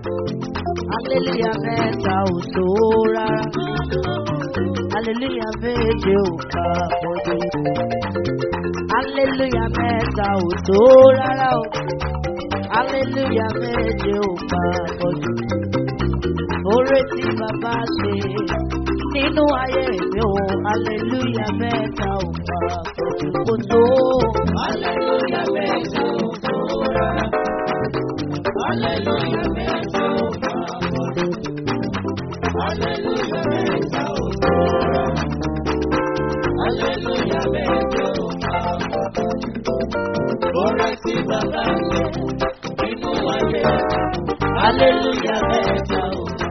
Hallelujah mẹ́ta ò tó rárá. Hallelujah méje ò ká pọ̀jù. Hallelujah mẹ́ta ò tó rárá o. Hallelujah méje ò ká pọ̀jù. Oore tí bàbá ṣe nínú ayé mi o. Hallelujah mẹ́ta ò ká pọ̀jù. Kò tó. Hallelujah mẹ́ta ò tó rárá. Hallelujah mẹ́ta ò ká pọ̀jù. Hallelujah mẹ́ta ò tó rárá. Hallelujah mẹ́ta ò ká pọ̀jù. Oore tí bàbá ṣe nínú ayé. Hallelujah mẹ́ta ò ká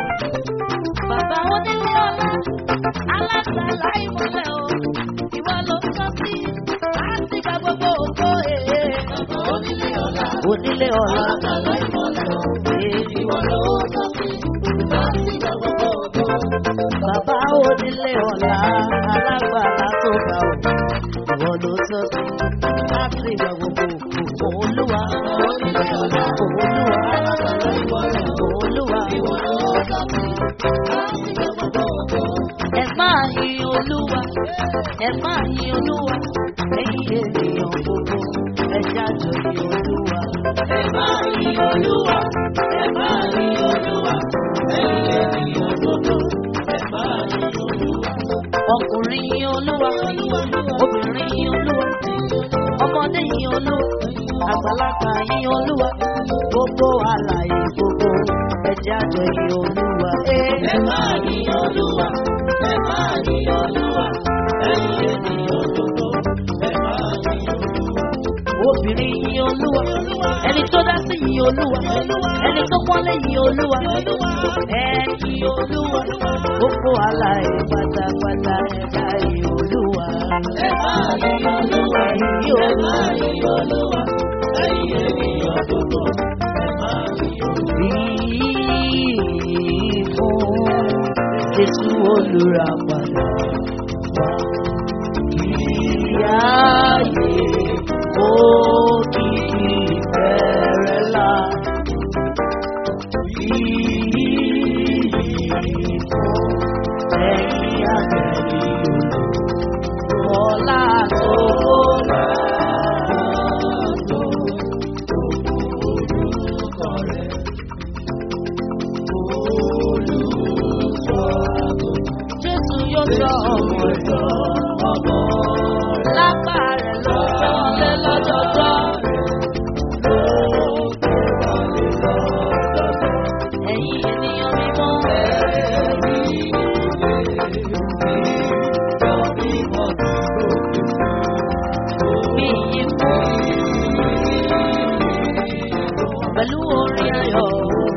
Bàbá onílé ọlá, alágbàlá ìmọ̀lẹ̀ o, ìwọ ló sọ sí láti gba gbogbo ògo èè. pọ̀jù. Onílé ọlá. Onílé ọlá, Alágbàlá ìmọ̀lẹ̀ o. èè. Ìwọ ló sọ sí láti gba gbogbo ògo. Bàbá onílé ọlá, alágbàlá tó ga o, ìwọ ló sọ sí láti gba gbogbo ògo. Olúwa, Onílé ọlá. Olúwa, Alágbàlá ìmọ̀lẹ̀ o. Olúwa, Ìwọ ló sọ sí láti gba gbogbo ògo. ẹ máa yin Olúwa, ẹ máa yin Olúwa, ẹ̀yin ènìyàn gbogbo, ẹ ṣáàjọ yin Olúwa. Ẹ máa yin Olúwa, ẹ máa yin Olúwa, ẹ̀yin ènìyàn gbogbo, ẹ máa yin Olúwa. ọkùnrin yin olúwa obìnrin yin olúwa ọmọdé yin olúwa àgbàlagbà yin olúwa gbogbo àlàyé gbogbo ẹjẹ àjọ yin olúwa. Ẹ máa yin Olúwa, ẹ máa yin Olúwa, ẹ̀yin ènìyàn gbogbo, ẹ máa yin Olúwa. obìnrin yin olúwa ẹni tó dá sí yin olúwa ẹni tó pọ́nlé yin olúwa ẹni olúwa gbogbo àlàyé pátápátá ẹ̀dá yin olúwa. Ẹ máa yin Olúwa, ẹ máa yin Olúwa, ẹ̀yin ènìyàn gbogbo, ẹ máa yin Olúwa. fún Jésù olùràpadà wá. Ìyáyé òkìkí bẹ̀rẹ̀ la. Ìyìn fún ẹ̀yìn àgbẹ̀lì ọ̀la tó lọ́la. Jésù yóò sọ ọmọ rẹ̀ lápá rẹ̀ ló tọ́lé lọ́jọ́jọ́. Ẹ̀yin ènìyàn mímọ́. Bí yìí fún pẹ̀lú orin ayọ̀.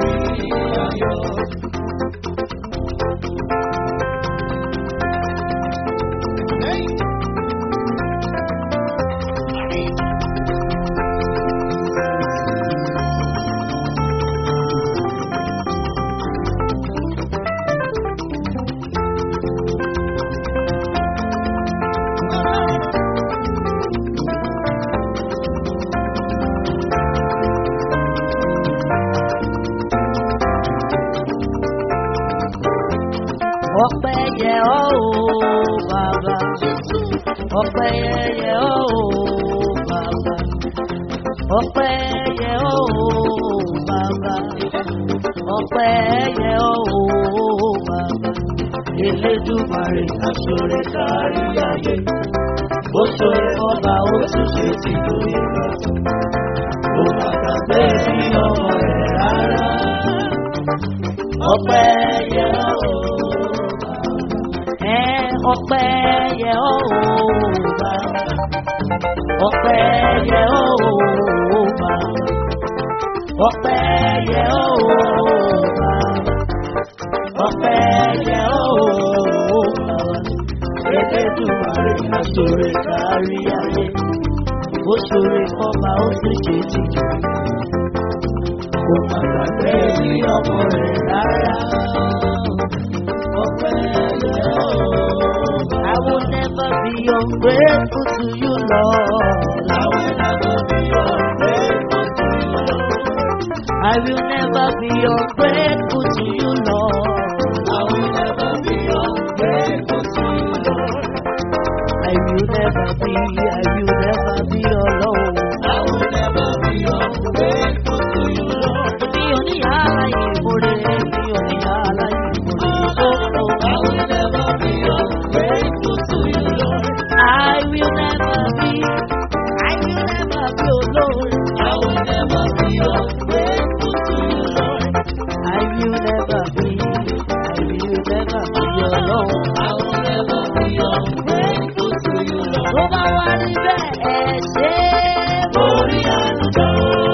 Ọpẹ́ yẹ ọ́ o bàbá. Ọpẹ́ yẹ ọ́ o bàbá. Ọpẹ́ yẹ ọ́ o bàbá. Ọpẹ́ yẹ ọ́ o bàbá. Elédùmarè aṣọre kárí ayé. Ó ṣoore fọ́ba ó tún ṣe ti lóye lọ́tún. Kò bàtà pé bí ọmọ rẹ̀ rárá. Ọpẹ́ yẹ ọ́ o ẹ ọpẹ́ yẹ ọ́ o bá ọpẹ́ yẹ ọ́ o bá ọpẹ́ yẹ ọ́ o bá ọpẹ́ yẹ ọ́ o bá Elédùmarè aṣọre kárí ayé ó ṣoore fọ́ba ó sì ṣe tìjú kò má gbàgbé ní ọmọ rẹ̀ rárá. Ọpẹ́ yẹ ọ́ o. I will never be ungrateful to you, Lord. I will never be ungrateful to you. I will never be ungrateful to you, Lord. I will never be ungrateful to you, Lord. I will never be, I will never be alone. I will never be ungrateful to you, Lord. Mi ò ní aláyè ìmúre, mi ò ní aláyè ìmúre. Oh, oh. I will never be ungrateful to you, Lord. I will never be, I will never be alone. I will never be ungrateful to you, Lord. I will never be, I will never be alone. I will never be ungrateful to you, Lord. Tó bá wá níbẹ̀ ẹ̀ ṣe é Orí àdúgbò.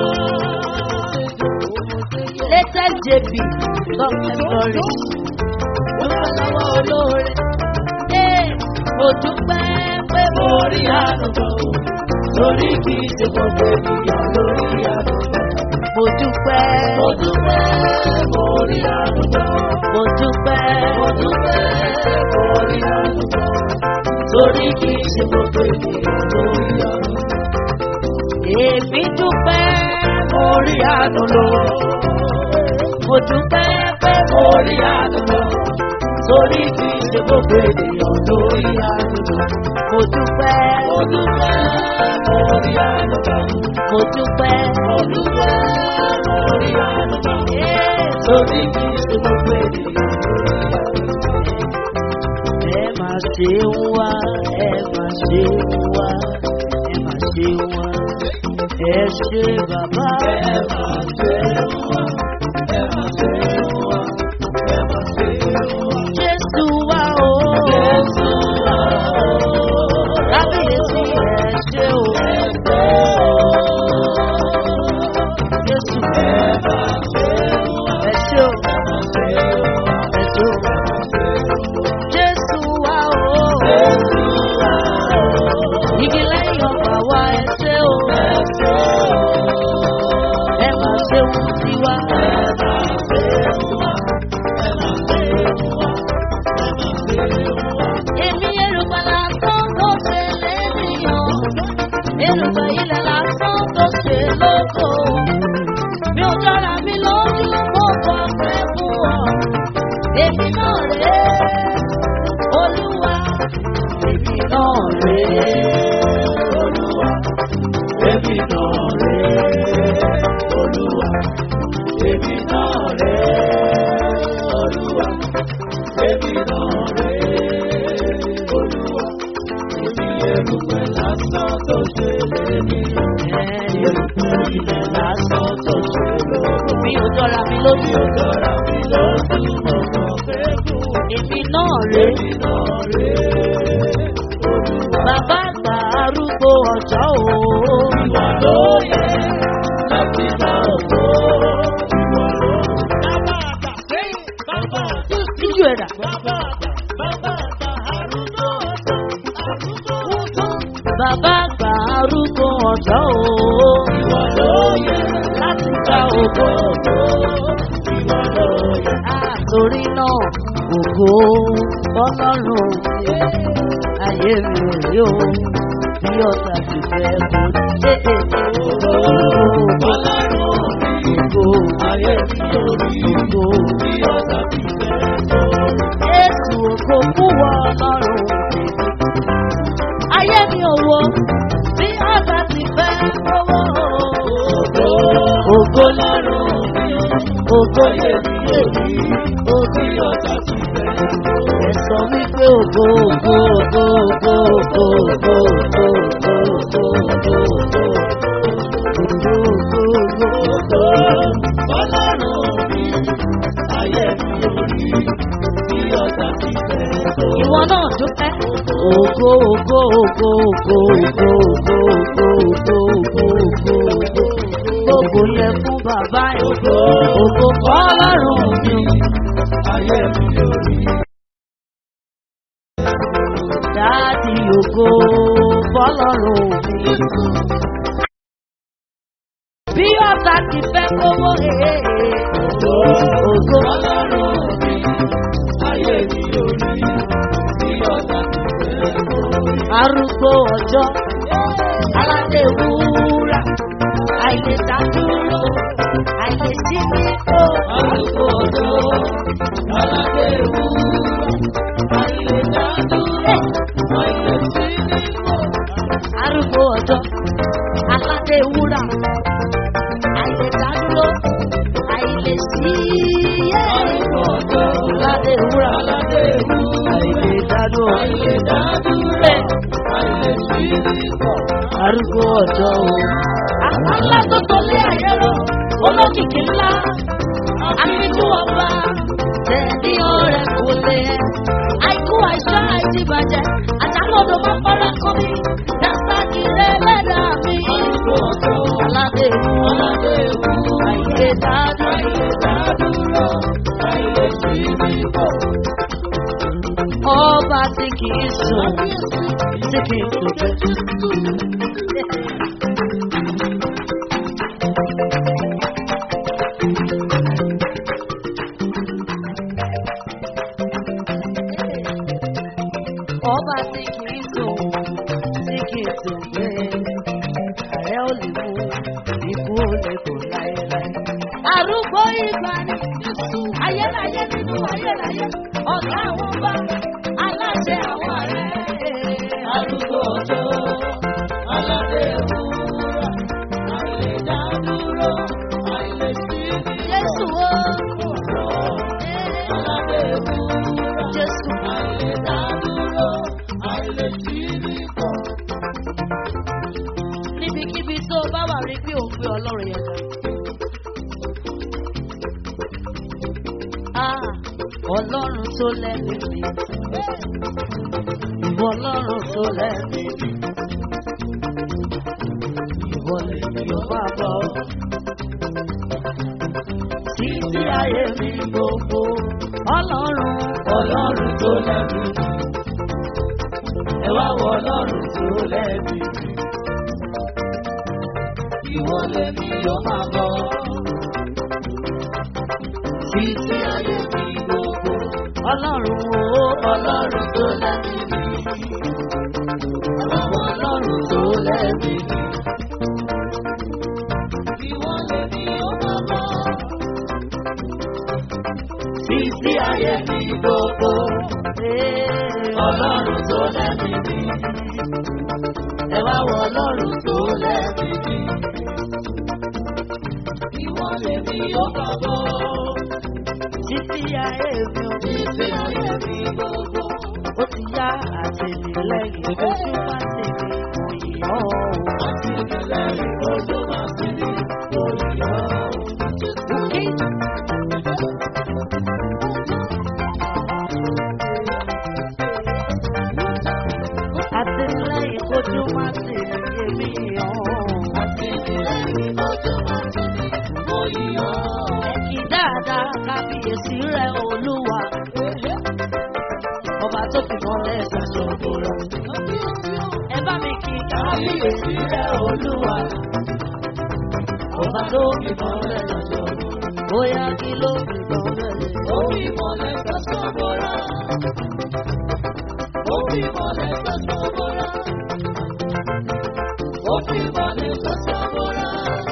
Latest JP, Dr. Glory. Dúpẹ́ lọ́wọ́ olóore. Ee, mo dúpẹ́ pé mo Orí àdúgbò. Torí kì í ṣe gbogbo ènìyàn lórí àdúgbò. mo dúpẹ́. Mo dúpẹ́ orí àdúgbò. Mo dúpẹ́. Mo dúpẹ́ orí àdúgbò. Torí kì í ṣe gbogbo ènìyàn lórí àdúgbò. Èmi dúpẹ́ mo rí àánú lò. Mo dúpẹ́ pé mo rí àánú lò. Torí kì í ṣe gbogbo ènìyàn lórí àdúgbò. Mo dúpẹ́. Mo dúpẹ́ orí àdúgbò. Mo dúpẹ́. Mo dúpẹ́ orí àdúgbò. Ee, Torí kì í ṣe gbogbo ènìyàn lórí àdúgbò. Ẹ máa ṣe ń wá, ẹ máa ṣe ń wá, ẹ máa ṣe ń wá. Ẹ ṣe bàbá. Ẹ máa ṣe wá, ẹ máa ṣe wá, ẹ máa ṣe wá. Jésù wá o. Jésù wá o. Kábíyèsí ẹ ṣe o. Jésù Ẹ máa ṣe wá, ẹ ṣe o. ẹ máa ṣe wá, Ẹ ṣe o. ẹ máa ṣe wá. Jésù wá o. Jésù wá o. Igi lẹ́yìn ọgbà wa ẹ ṣe o. Ẹ ṣe o. Ẹ máa ṣe ohun sí wa. Ẹ máa ṣe wá, ẹ máa ṣe wá, ẹ máa ṣe wá. Èmi èrùbà lásán tó ṣe lẹ́nìyàn. Èrùbà ilẹ̀ lásán tó ṣe lóko. Mi ò jọra mi lójú mo kọ pé fún ọ. Èmi náà rè é. Olúwa. Èmi náà rè é. Olúwa, èmi náà rè é. Olúwa, èmi náà rè é. Olúwa, èmi náà rè é. Olúwa, èmi erùpẹ̀ lásán tó ṣe lénìyàn. Erùpẹ̀ ilẹ̀ lásán tó ṣe lóko. Mi ò jọra mi lójú. Mi ò jọra mi lójú mọ̀ kàn fẹ́ fún. Èmi náà rè é. Èmi náà rè é. Olúwa. Bàbá àgbà arúgbó ọjọ́ o. Ìwà ló yẹ láti bá òkú. Ìwà ló bàbá àgbà sẹ́yìn bàbá àgbà Jíjú ẹ̀dà. bàbá àgbà bàbá àgbà àrùntó àrùntó àrùntó. Bàbá àgbà arúgbó ọjọ́ o. Ìwà ló yẹ Láti gba láti ògo. bá òkú. Ìwà ló yẹ. Àtòrí náà ògo ọlọ́run ayé mi ò rí o. Bí ọ̀tá ti fẹ́ kó ṣe é ṣe ògo. Ọlọ́run mi Ògo ayé mi lórí ògo. bí ọ̀tá ti fẹ́ lórí. Jésù ògo fún wọn ọlọ́run. Ayé mi ò wo bí ọ̀tá ti fẹ́ kówó. Ògo Ògo lọ́rùn mi ògo ayé mi lórí bí ọ̀tá ti fẹ́ lórí. Ẹ sọ wípé ògo ògo ògo ògo ògo ògo ògo ògo ògo ògo ògo ògo Ọlọ́run mi, ayé mi lórí bí ọ̀tá ti fẹ́ lórí. Ìwọ náà dúpẹ́. Ògo ògo ògo ògo ògo ògo ògo ògo ògo ògo ògo Gbogbo yẹ fún bàbá ògo ògo fọlọ́run mi. Ayé mi lórí. Dáàdì ògo fọlọ́run mi. Bí ọ̀tá ti fẹ́ kówó èèyàn. Ògo Ọlọ́run mi, ayé mi lórí bí ọ̀tá ti fẹ́ lórí. arúgbó ọjọ́ aládé wúrà àìlèdádúró àìlèdádúró arúgbó ọjọ́ aládé ewu àìlè dádúró àìlè sí nípò. arúgbó ọjọ́ aládé wúrà àìlèdádúró àìlèsí arúgbó ọjọ́ aládé wúrà aládé ewu àìlèdádúró àìlè dádúró àìlè sí nípò. arúgbó ọjọ́ o. àpáńlá tó tọ́lé ayé rọ olókìkí ńlá àfijù ọba tẹ̀lé ọ̀rẹ́ kò lè ẹ́ àìkú àìsàn àìdíbàjẹ́ àtàlọ́dọ̀ máa fọ́nrán kọ́ mi dàsákì rẹ̀ lẹ́dà mi. arúgbó ọjọ́ aládé wúrà aládé ewu àìlèdádúró. àìlè dádúró àìlè sí nípò. ọba tí kì í sùn tí kì í sùn. ọba tí kì í sùn tí kì í sùn gbé ààrẹ ò lè mú ikú ò lè kó láéláé. arúgbó ìgbà ni ayérayé nínú ayérayé ọ̀gá àwọn bá aláṣẹ àwọn ààrẹ. arúgbó ọjọ́ aládé ewúrà àìlè dádúró àìlè sí jésù o nípò. aládé ewúrà jésù àìlè dádúró àìlè sí nípò. níbikíbi tó o bá wà rí pé òun gbé ọlọ́run yẹn ga. Ah, ọlọ́run tó lẹ́nu mi. Ìwọ ọlọ́run tó lẹ́nu mi. Ìwọ lè mi ò bá bọ̀. Títí ayé mi gbogbo. Ọlọ́run ọlọ́run tó lẹ́bi ẹ wá wọ ọlọ́run tó lẹ́bi ìwọ lẹ́mi yóò máa bọ̀ títí ayé mi gbogbo ọlọ́run o ọlọ́run tó lẹ́bi ẹ wá wọ ọlọ́run tó lẹ́bi ìwọ lẹ́mi yóò máa bọ̀ títí ayé mi gbogbo. Ọlọ́run tó lẹ́bi mi. Ẹ wá wọ ọlọ́run tó lẹ́bi mi. Ìwọ lèmi yóò bá bọ̀. Títí ayé mi ò ní Títí ayé mi gbogbo. ó ti yá àtìlẹ́yìn ojú má ti mi kò yọ ọ́. Àti ìpìlẹ̀ ojú máa sí mi lórí ọ̀. Àtìlẹ́yìn ojú má ti mi yọ ọ́. Àti ìpìlẹ̀ ojú máa sí mi lórí ọ̀. Ẹ̀kí dáadáa kábíyèsí rẹ̀ olúwa. Ọba tó fi mọ́lẹ̀ ṣàṣọ́gbó rẹ̀. Ẹ bá mi kí kábíyèsí rẹ̀ olúwa. Ọba tó fi mọ́lẹ̀ ṣàṣọ́gbó rẹ̀. Bóyá kí ló fi mọ́lẹ̀ Ó fi mọ̀lẹ́ sọ́sọ́ bọ́ra. Ó fi mọ̀lẹ́ sọ́sọ́ bọ́ra. Ó fi mọ̀lẹ̀ sọ́sọ́ bọ́ra.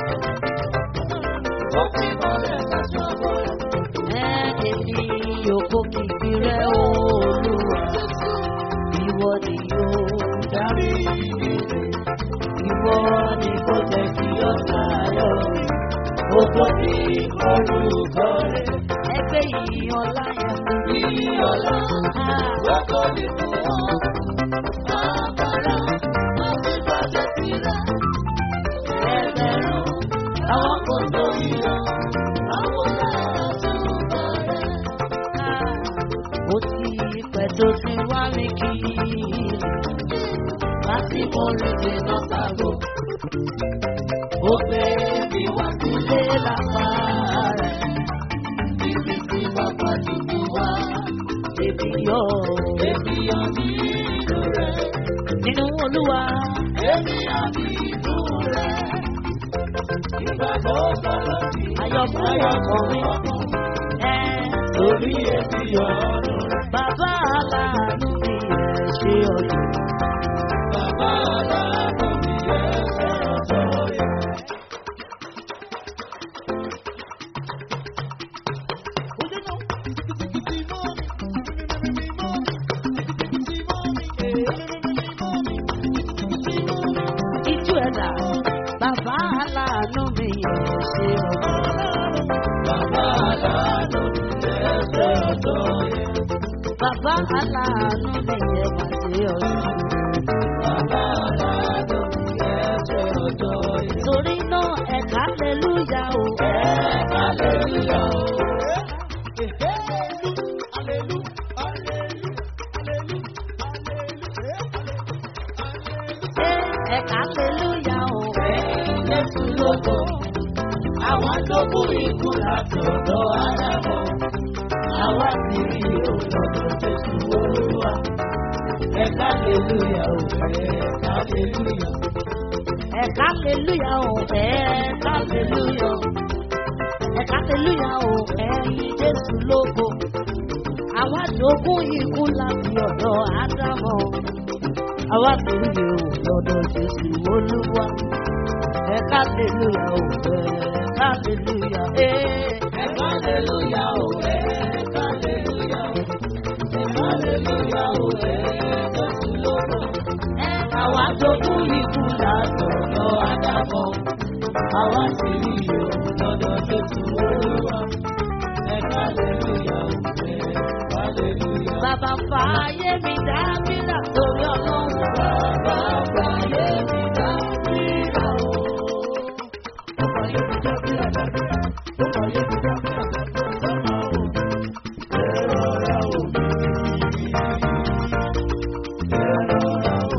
Ó fi mọ̀lẹ̀ sọ́sọ́ bọ́ra. Èmi yòókù kìkì rẹ̀ olúwa. Ìwọ ni yóò Dárí ìdílé. ìwọ ni kò jẹ́ kí ó sáyọ̀. Gbogbo ní orúkọ rẹ̀. Ẹgbẹ́ ìyàn láyà mi. Ìyọ̀lá. Gbogbo ní fún ọ. Àbàrà. Àti bàjẹ́ sílẹ̀. Ẹgbẹ̀rún. Àwọn kò tó yíyọ. Àwọn lára tún bọ̀rẹ̀. Ó ti pẹ́ tó ti wá mi kí. Láti mo rí dènà sábò. Ó gbé mi wá sílé Ilé lápá rẹ̀. ibi tí bàbá ti fi wá. Èmi yọ̀ Èmi àmì inú rẹ̀. nínú olúwa. Èmi àmì inú rẹ̀. Ìgbà tó sọ̀rọ̀ sí Ayọ̀kún ọkọ̀ mi. Ẹ lórí èmi ọ̀run rẹ̀. bàbá aláàánú mi ẹ̀ ṣe ọ̀dọ̀. Bàbá aláàánú mi ẹsẹ̀ ọ̀tọ̀ yẹn. Bàbá aláàánú ẹsẹ̀ ọ̀dọ́ yẹn. Bàbá aláàánú nìyẹn máa ṣe ọ̀sán. Bàbá aláàánú ẹsẹ̀ ọ̀dọ́ yẹn. Torí náà ẹ̀ka lẹ́lúyà o. Hallelujah. Ṣé ẹ̀ka lẹ́lúyà o. Jésù lógo. Àwọn tó kú ikú láti ọ̀dọ̀ ara wọn. Àwa ti rí òlọ́dọ̀ Jésù Olúwa. Ẹ̀ka hallelujah o, ẹ̀ka hallelujah. Ẹ̀ka lẹ́lúyà o. Ẹ̀ka lẹ́lúyà o. Ẹ̀ka lẹ́lúyà o. Ẹ̀yin Jésù lógo. Àwa jogún ikú láti ọ̀dọ̀ Ádámọ̀. Àwa ti rí o lọ́dọ̀ Jésù Olúwa. Ẹ̀ka lẹ́lúyà o. Ẹ̀ka lẹ́lúyà o. Ẹ̀ka hallelujah o, ẹ̀ka hallelujah o. Ẹ̀ka hallelujah o, ẹ̀ka Jésù lógo. Àwa tó kú ikú láti ọ̀dọ̀ Ádámọ̀. Àwa ti rí òlọ́dọ̀ Jésù Olúwa. Ẹ̀ka hallelujah o, ẹ̀ka hallelujah. Bàbá fàáyé mi dá mílà torí ọlọ́run. Bàbá fàyè mi dá síra o. Ó fàyè mi dá síra dáadáa. Ó fàyè mi dá síra dáadáa. Sọ́mà o. Ẹ rọra o. Ẹ rọra o.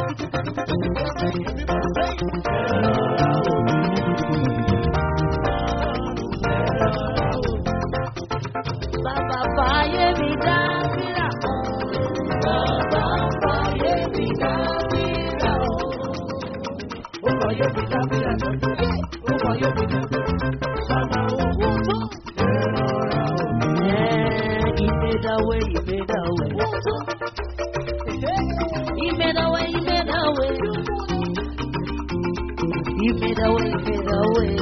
Bàbá fàáyé mi dá mílà. Bàbá fàyè mi dá síra o. Ó fàyè mi dá síra dáadáa. Ó fàyè mi dá síra dáadáa. Sọ́mà o. Ẹ rọra o. Yeah, he made a way, he made a way. He made a way, he made a way. He made a way, he made a way.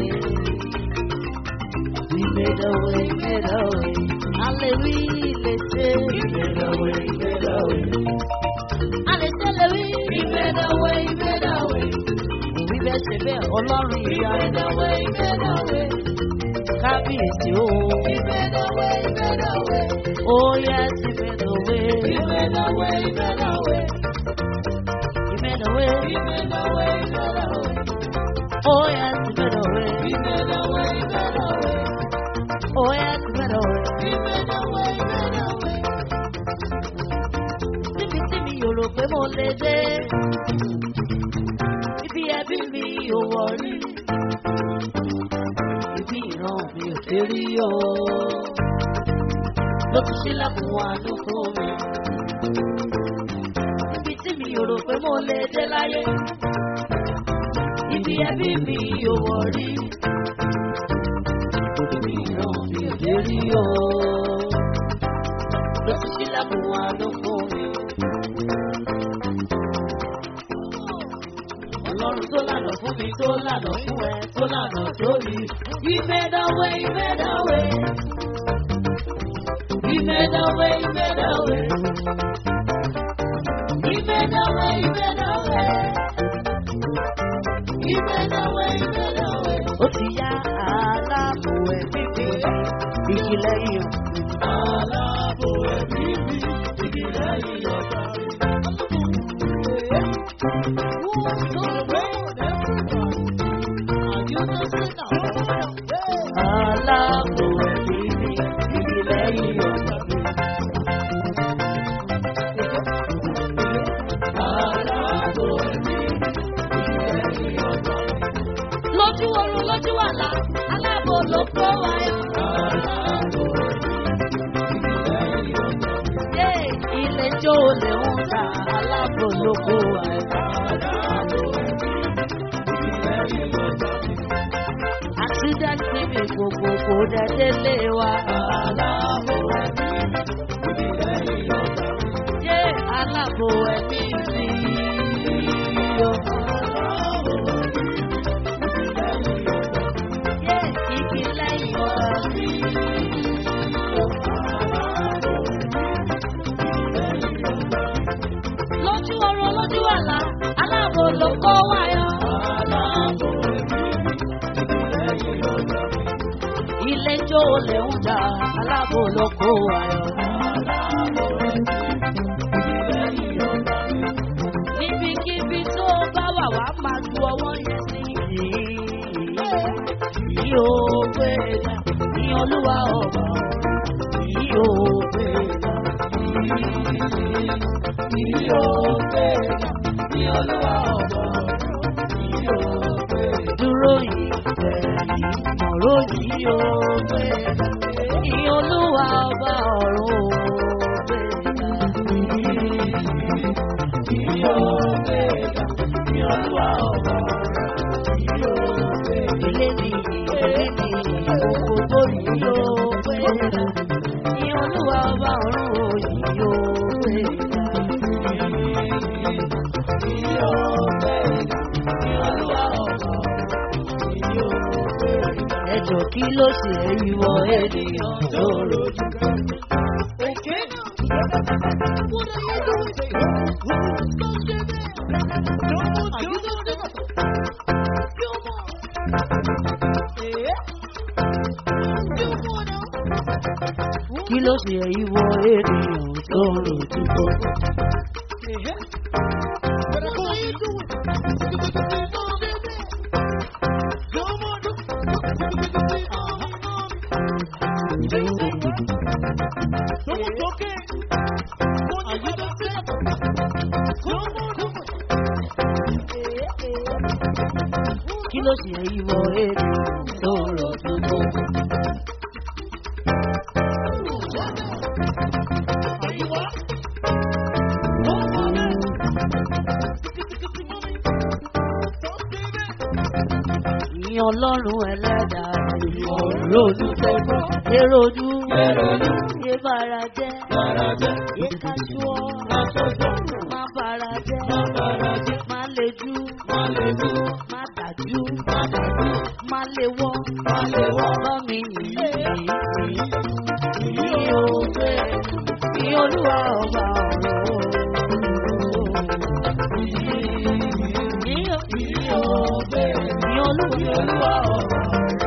He made a way, he made a way. Hallelujah, let's say. He made a way, he made a way. Hallelujah, He made a way, he made a way. we bẹ̀ ṣe bẹ́ẹ̀ ọlọ́run He ìyá made a way, he made a way. kábíyèsí o. He made a way, he made a way. Oh yes, he made a way. He made a way, he made a way. He made a way. He made a way, he made a way. Oh yes, he made a way. He made a way, he made a way. Oh yes, he made a way. He made a way, he made a way. Níbi tí mi ò rò pé mo lè dé. Ibi ẹbí mi ò wọ̀ rí. Ibi ìran mi ò ṣe rí o. Ló ti ṣílẹ̀kùn àánú fún mi. Níbi tí mi ò rò pé mo lè dé láyé. Ibi ẹbí mi ò wọ̀ rí. Ibi ìran mi ò ṣe rí o. Ló ti ṣílẹ̀kùn àánú fún mi. Ọlọ́run tó lànà fún mi tó lànà fún ẹ tó lànà sórí. He made a way, he made a way. He made a way, he made a way. He made a way, he made a way. He made a way, he made a way. Ó ti yá aláàbò ẹ̀mí mi, ìjìnlẹ̀ yìí. Aláàbò ẹ̀mí mi, ìdílé ìyọ̀dá mi. Aláàbò ẹ̀mí mi, ìjìnlẹ̀ yìí. Aláàbò ẹ̀mí mi, ìdílé ìyọ̀dá mi. Lójú oorun lójú àlá, aláàbò ló kó wáyé. Aláàbò ìdílé ìyọ̀dá mi. Yé ilé jó lè ń ta aláàbò ló kó wáyé. Aláàbò ẹ̀mí mi, ìdílé ìyọ̀dá mi. Àtúndàtì mi gbogbo kò dẹ̀ délé wa. Aláàbò ẹ̀mí mi, ìdílé ìyọ̀dá mi. Yé aláàbò ẹ̀mí mi. yó. Aláàbò ẹ̀mí mi, ìdílé ìyọ̀dá mi. Yé igi lẹ́yìn ọ̀rọ̀ mi. Lójú oorun lójú àlá, aláàbò ló kó wáyé. Aláàbò ẹ̀mí mi, ìdílé ìyọ̀dá mi. Ilé jó ló lè ń jà alábò ló kó ayọ̀. níbikíbi tó bá wà wá máa ju ọwọ́ yẹn sí yìí. yìí ó gbé ga ní olúwa ọba yìí ó gbé ga yìí ó gbé ga ní olúwa ọba yìí ó gbé ga. dúró yìí bẹ̀rẹ̀ ọ̀rọ̀ yìí ó gbé ga ní olúwa ọba ọ̀run ó gbé ga. Yìí ó gbé ga ní olúwa ọba yìí ó gbé ga. Ilé ni ilé ni gbogbo tó yìí ó gbé ga. Ní olúwa ọba ọ̀run ó yìí ó gbé ga. Yìí ó gbé ga ní olúwa ọba yìí ó gbé ga. Ẹjọ́ kí ló ṣe ìwọ ènìyàn tó rojú? Kí ló ṣe ìwọ ènìyàn tó rojú bọ́? Kí ló ṣe ìwọ ènìyàn tó rojú bọ́? Ìyìn ọlọ́run ẹlẹ́dà ìwọ̀ lójú tẹ́gbọ́. Èròjú yé bára jẹ́. Yé káṣúọ́. Má bára jẹ́. Má lejú. Má dájú. Má lewọ́. Lọ́mi yìí. Ìyìn òwe. Ìyìn olúwa ọba ọ̀run. Ìyìn òwe. Ìyìn olúwa ọba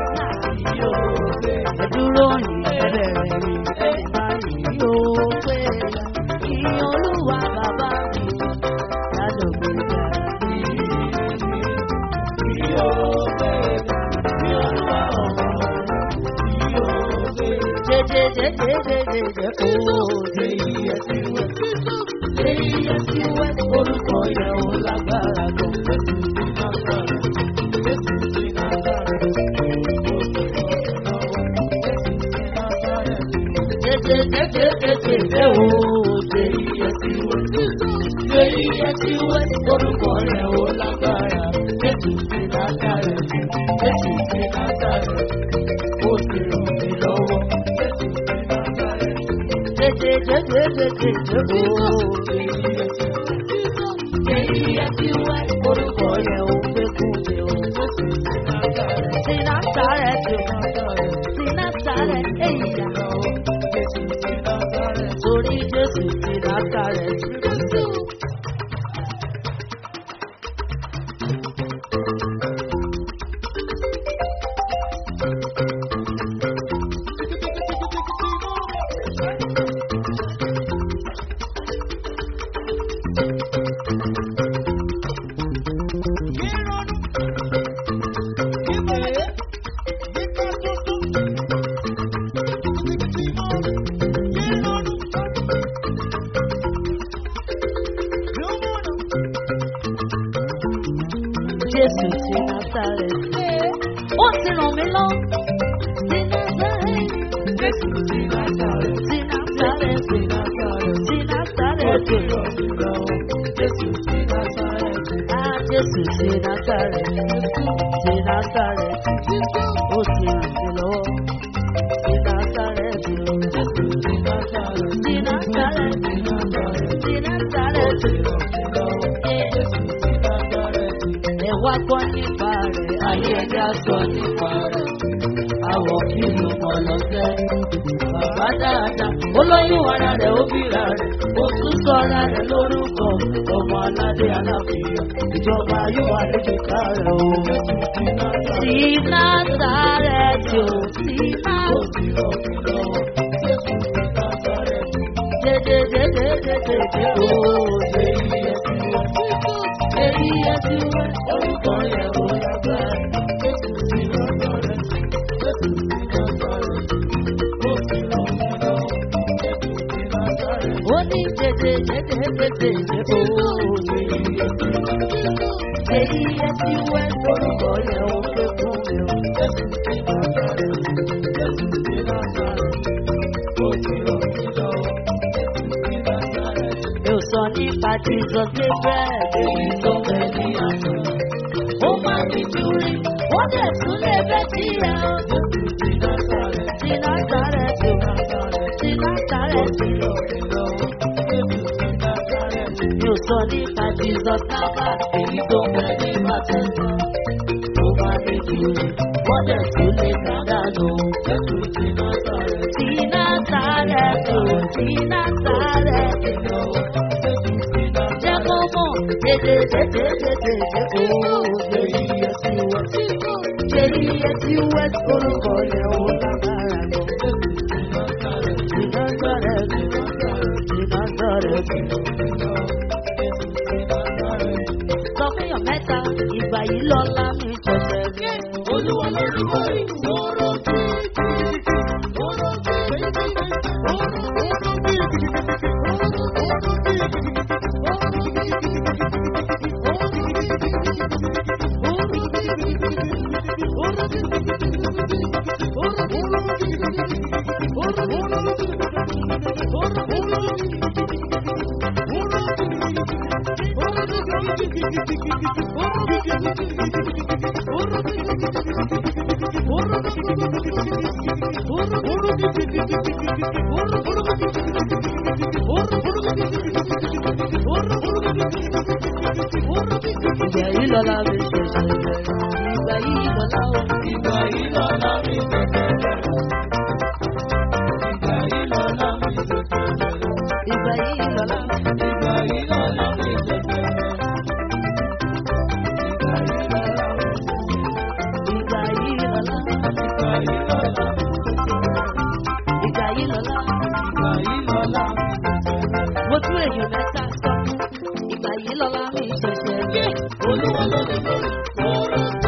ẹdúró yìí ẹbẹ̀rẹ̀ mi ẹ̀ka yìí ó pé kí olúwa bàbá mi ládògbò jà. Jẹjẹjẹjẹjẹjẹ ooo ṣe iye tí wẹ́. Ṣé iye tí wẹ́ orúkọ yẹn ò lágbára tó fẹ́. Jẹjẹjẹjẹjẹjẹ ooo ṣe iye tí wẹ́. Ṣé iye tí wẹ́ orúkọ yẹn ò lágbára. Jésù ti lágbára. Jésù ti lágbára. Ó ti ràn mí lọ́wọ́. Jésù ti lágbára. Jẹjẹjẹjẹjẹjẹ ooo ṣe iye tí wẹ́. Ṣé iye tí wẹ́ orúkọ yẹn ò gbé kún mi o. Jésù ti lágbára. Ti lágbára ti ti lágbára èyí yà. Torí Jésù ti lágbára ti. Jésù ti Násárẹ́tì. Ó ti ràn mí lọ. Ti Násárẹ́tì. Jésù ti Násárẹ́tì. Ti Násárẹ́tì. Ti Násárẹ́tì. Jésù ti Násárẹ́tì. Ah, Jésù ti Násárẹ́tì. Ti Násárẹ́tì. Ó ti ràn mí lọ́wọ́. Ti Násárẹ́tì. Jésù ti Násárẹ́tì. Ti Násárẹ́tì. Ti Násárẹ́tì. Ẹ wá gbọ́ nípa rẹ̀, ayé ẹja sọ nípa rẹ̀. Àwọ̀ kí ló mọ̀ lọ́sẹ̀? Bàbá dáadáa, olóyún ara rẹ̀ ó bíra rẹ̀ ó tún sọ ara rẹ̀ lórúkọ ọmọ aládé aláfíà ìjọba yóò wà lójúká rẹ̀ o. sí násàrẹ́tì ò sí násàrẹ́tì ó ṣe iye tí wọ́n ṣe iye tí wọ́n orúkọ yẹn ó lágbára. ó ní jẹjẹ jẹjẹ jẹjẹ òòlù èyí ẹ ti wẹ orúkọ yẹn ó fẹ́ fún mi o. mi ò sọ nípa jesus gabriel èyí tó fẹ́ ní àná. ó máa fi júrí wọ́n dẹ̀ tún lè bẹ́ tí ẹ o. tí násàrẹ̀ tí tí násàrẹ̀ tí mi ò sọ nípa jesus kábà èyí tó fẹ́ ní bàtẹ́sà. ó máa fi júrí wọ́n dẹ̀ tún lè dàdánù. tí násàrẹ̀ tí tí násàrẹ̀ tí jẹ́ kó mọ̀ dédé dédé dédé dédé òògbé iye tí wọ́n ti ṣe iye tí wọ́n ti orúkọ yẹn ó lágbára lọ. Ìnáṣọ́rẹ́ mi, ìnáṣọ́rẹ́ mi. Sọ fún yàn mẹ́ta, ìgbà yìí lọ́la mi jọ̀sẹ̀ mi. Olúwa ló ti wọ́n rí sọ̀rọ̀ Ìgbà yìí lọ́la mi ṣẹ̀ṣẹ̀ bẹ̀rẹ̀. Ìgbà yìí lọ́la ó. Ìgbà yìí lọ́la mi ṣẹ̀ṣẹ̀ bẹ̀rẹ̀. Ìgbà yìí lọ́la mi ṣẹ̀ṣẹ̀ bẹ̀rẹ̀. Ìgbà yìí lọ́la. Ìgbà yìí lọ́la mi ṣẹ̀ṣẹ̀ bẹ̀rẹ̀. Ìgbà yìí lọ́la. Ìgbà yìí lọ́la. Ìgbà yìí lọ́la. Ìgbà yìí lọ́la. Mo tún èèyàn mẹ́ta sọ. Ìgbà yìí lọ́la mi ṣẹ̀ṣẹ̀ bẹ̀rẹ̀. Olúwa ló lè bẹ̀rẹ̀.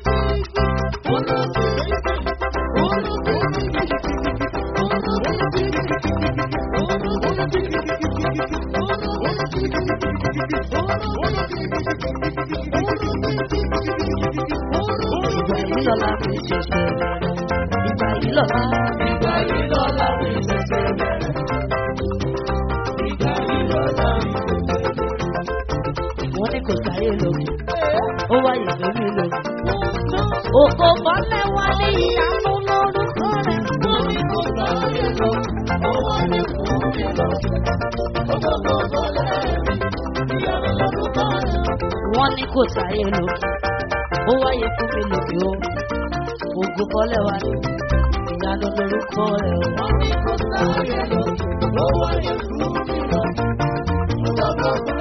Ìgbà yìí lọ́la mi ṣẹ̀ṣẹ̀ bẹ̀rẹ̀. Ìgbà yìí lọ́la. Ìgbà yìí lọ́la mi ṣẹ̀ṣẹ̀ bẹ̀rẹ̀. Ìgbà yìí lọ́la mi ṣẹ̀ṣẹ̀ bẹ̀rẹ̀. Wọ́n ní kò sáyé lómi. Ó wáyé lórí lómi. Òkò bọ́lẹ̀ wá ní ìyanu lórúkọ rẹ̀. Wọ́n ní kò sáyé lómi. Ó wáyé fún mi lómi. Òkò bọ́lẹ̀ ìyanu lórúkọ rẹ̀. Wọ́n ní kò sáyé lómi. Ó wáyé fún mi lómi o. Ògùn bọ́lẹ̀ wá ní ìyanu lórúkọ rẹ̀. Wọ́n ní kò sáyé lómi. Ó wáyé fún mi lómi. Ògùn bọ́lẹ̀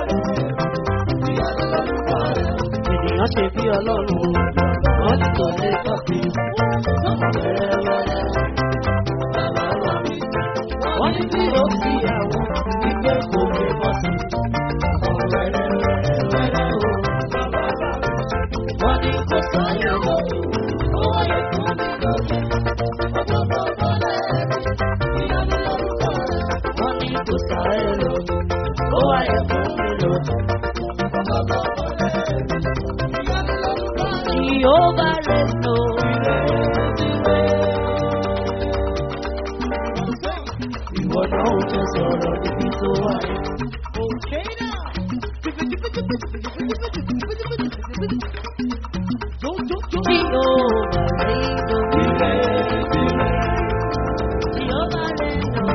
ènìyàn ṣe bí ọlọ́run wọ́n ti tọ́ lé tọ́sí wẹ́rẹ́wẹ́rẹ́ bàbá wà mí. wọ́n ní bí ó fi àwọn ìgbé kò lè bọ́ sí. wẹ́rẹ́wẹ́rẹ́ o bàbá wà mí. wọ́n ní kò sáyé lọ ó wáyé fún mi lọ́sẹ̀. ọjọ́ bọ́ọ̀bọ́ lẹ́ẹ̀mí ìyanu lórúkọ rẹ̀. wọ́n ní kò sáyé lọ ó wáyé fún mi lọ́sẹ̀. ọjọ́ bọ́ọ̀bọ́ lẹ́ẹ̀mí. Jehovah Reno. Ìwọ náà ó jẹ sọ̀rọ̀ níbi tó wà. Jehovah Reno. Jehovah Reno.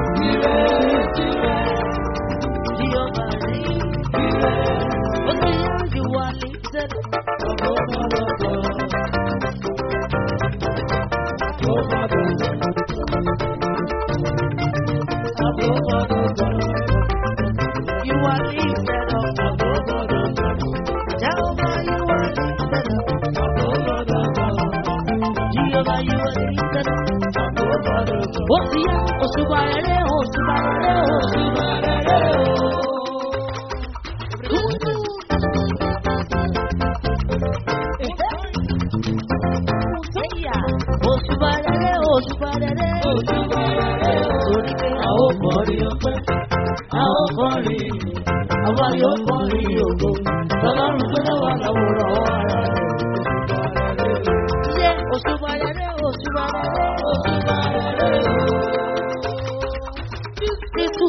Jehovah Reno. Ó ti yá ju wa ní sẹ́lẹ̀. Ó ti yá òṣùbà rere òṣùbà rere òṣùbà rere o. Òṣùbà rere òṣùbà rere òṣùbà rere o. Torí pé a ó kọrin ọpẹ́, a ó kọrin, àwa yóò kọrin ògo. Tọ́lọ́run tó dáwà láwòrán ara rẹ̀. Ṣé òṣùbà rere òṣùbà rere òṣùbà rere o. Jésù.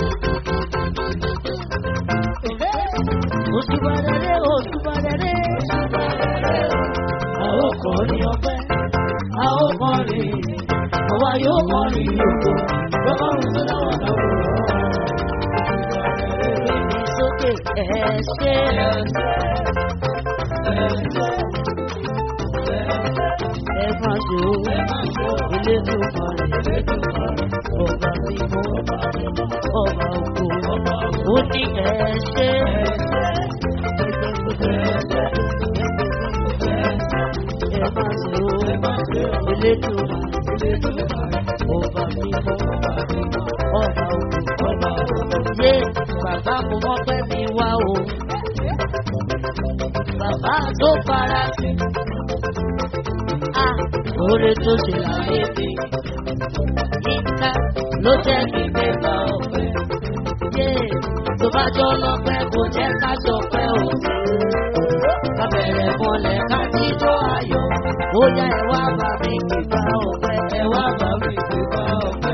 Òṣùbà rere òṣùbà rere òṣùbà rere o. A ó kọrin ọpẹ́, a ó kọrin, àwa yóò kọrin ògo. Tọ́lọ́run tó dáwà láwòrán ara rẹ̀. Gbèmí sókè ẹ ṣé. Ẹ má ṣe o, ilé tó parí, ọba mímọ́, ọba ògo, ó ní ẹ ṣé. Ẹ má ṣe o, ilé tó parí, ọba mímọ́, ọba ògo, yé bàbá mo mọ́ pẹ́ mi wá o. Bàbá tó fara sí. A oore tó ṣe láyé mi. Yínká ló jẹ́ kí gbégbá ọ̀pẹ. Yé tó bá jọ lọ́pẹ́ kò jẹ́ ká jọpẹ́ o. Ká bẹ̀rẹ̀ mọ́lẹ̀ ká jíjọ́ ayọ̀. Ó yá ẹ wá bá mi gbégbá ọ̀pẹ. Ẹ wá bá mi gbégbá ọ̀pẹ.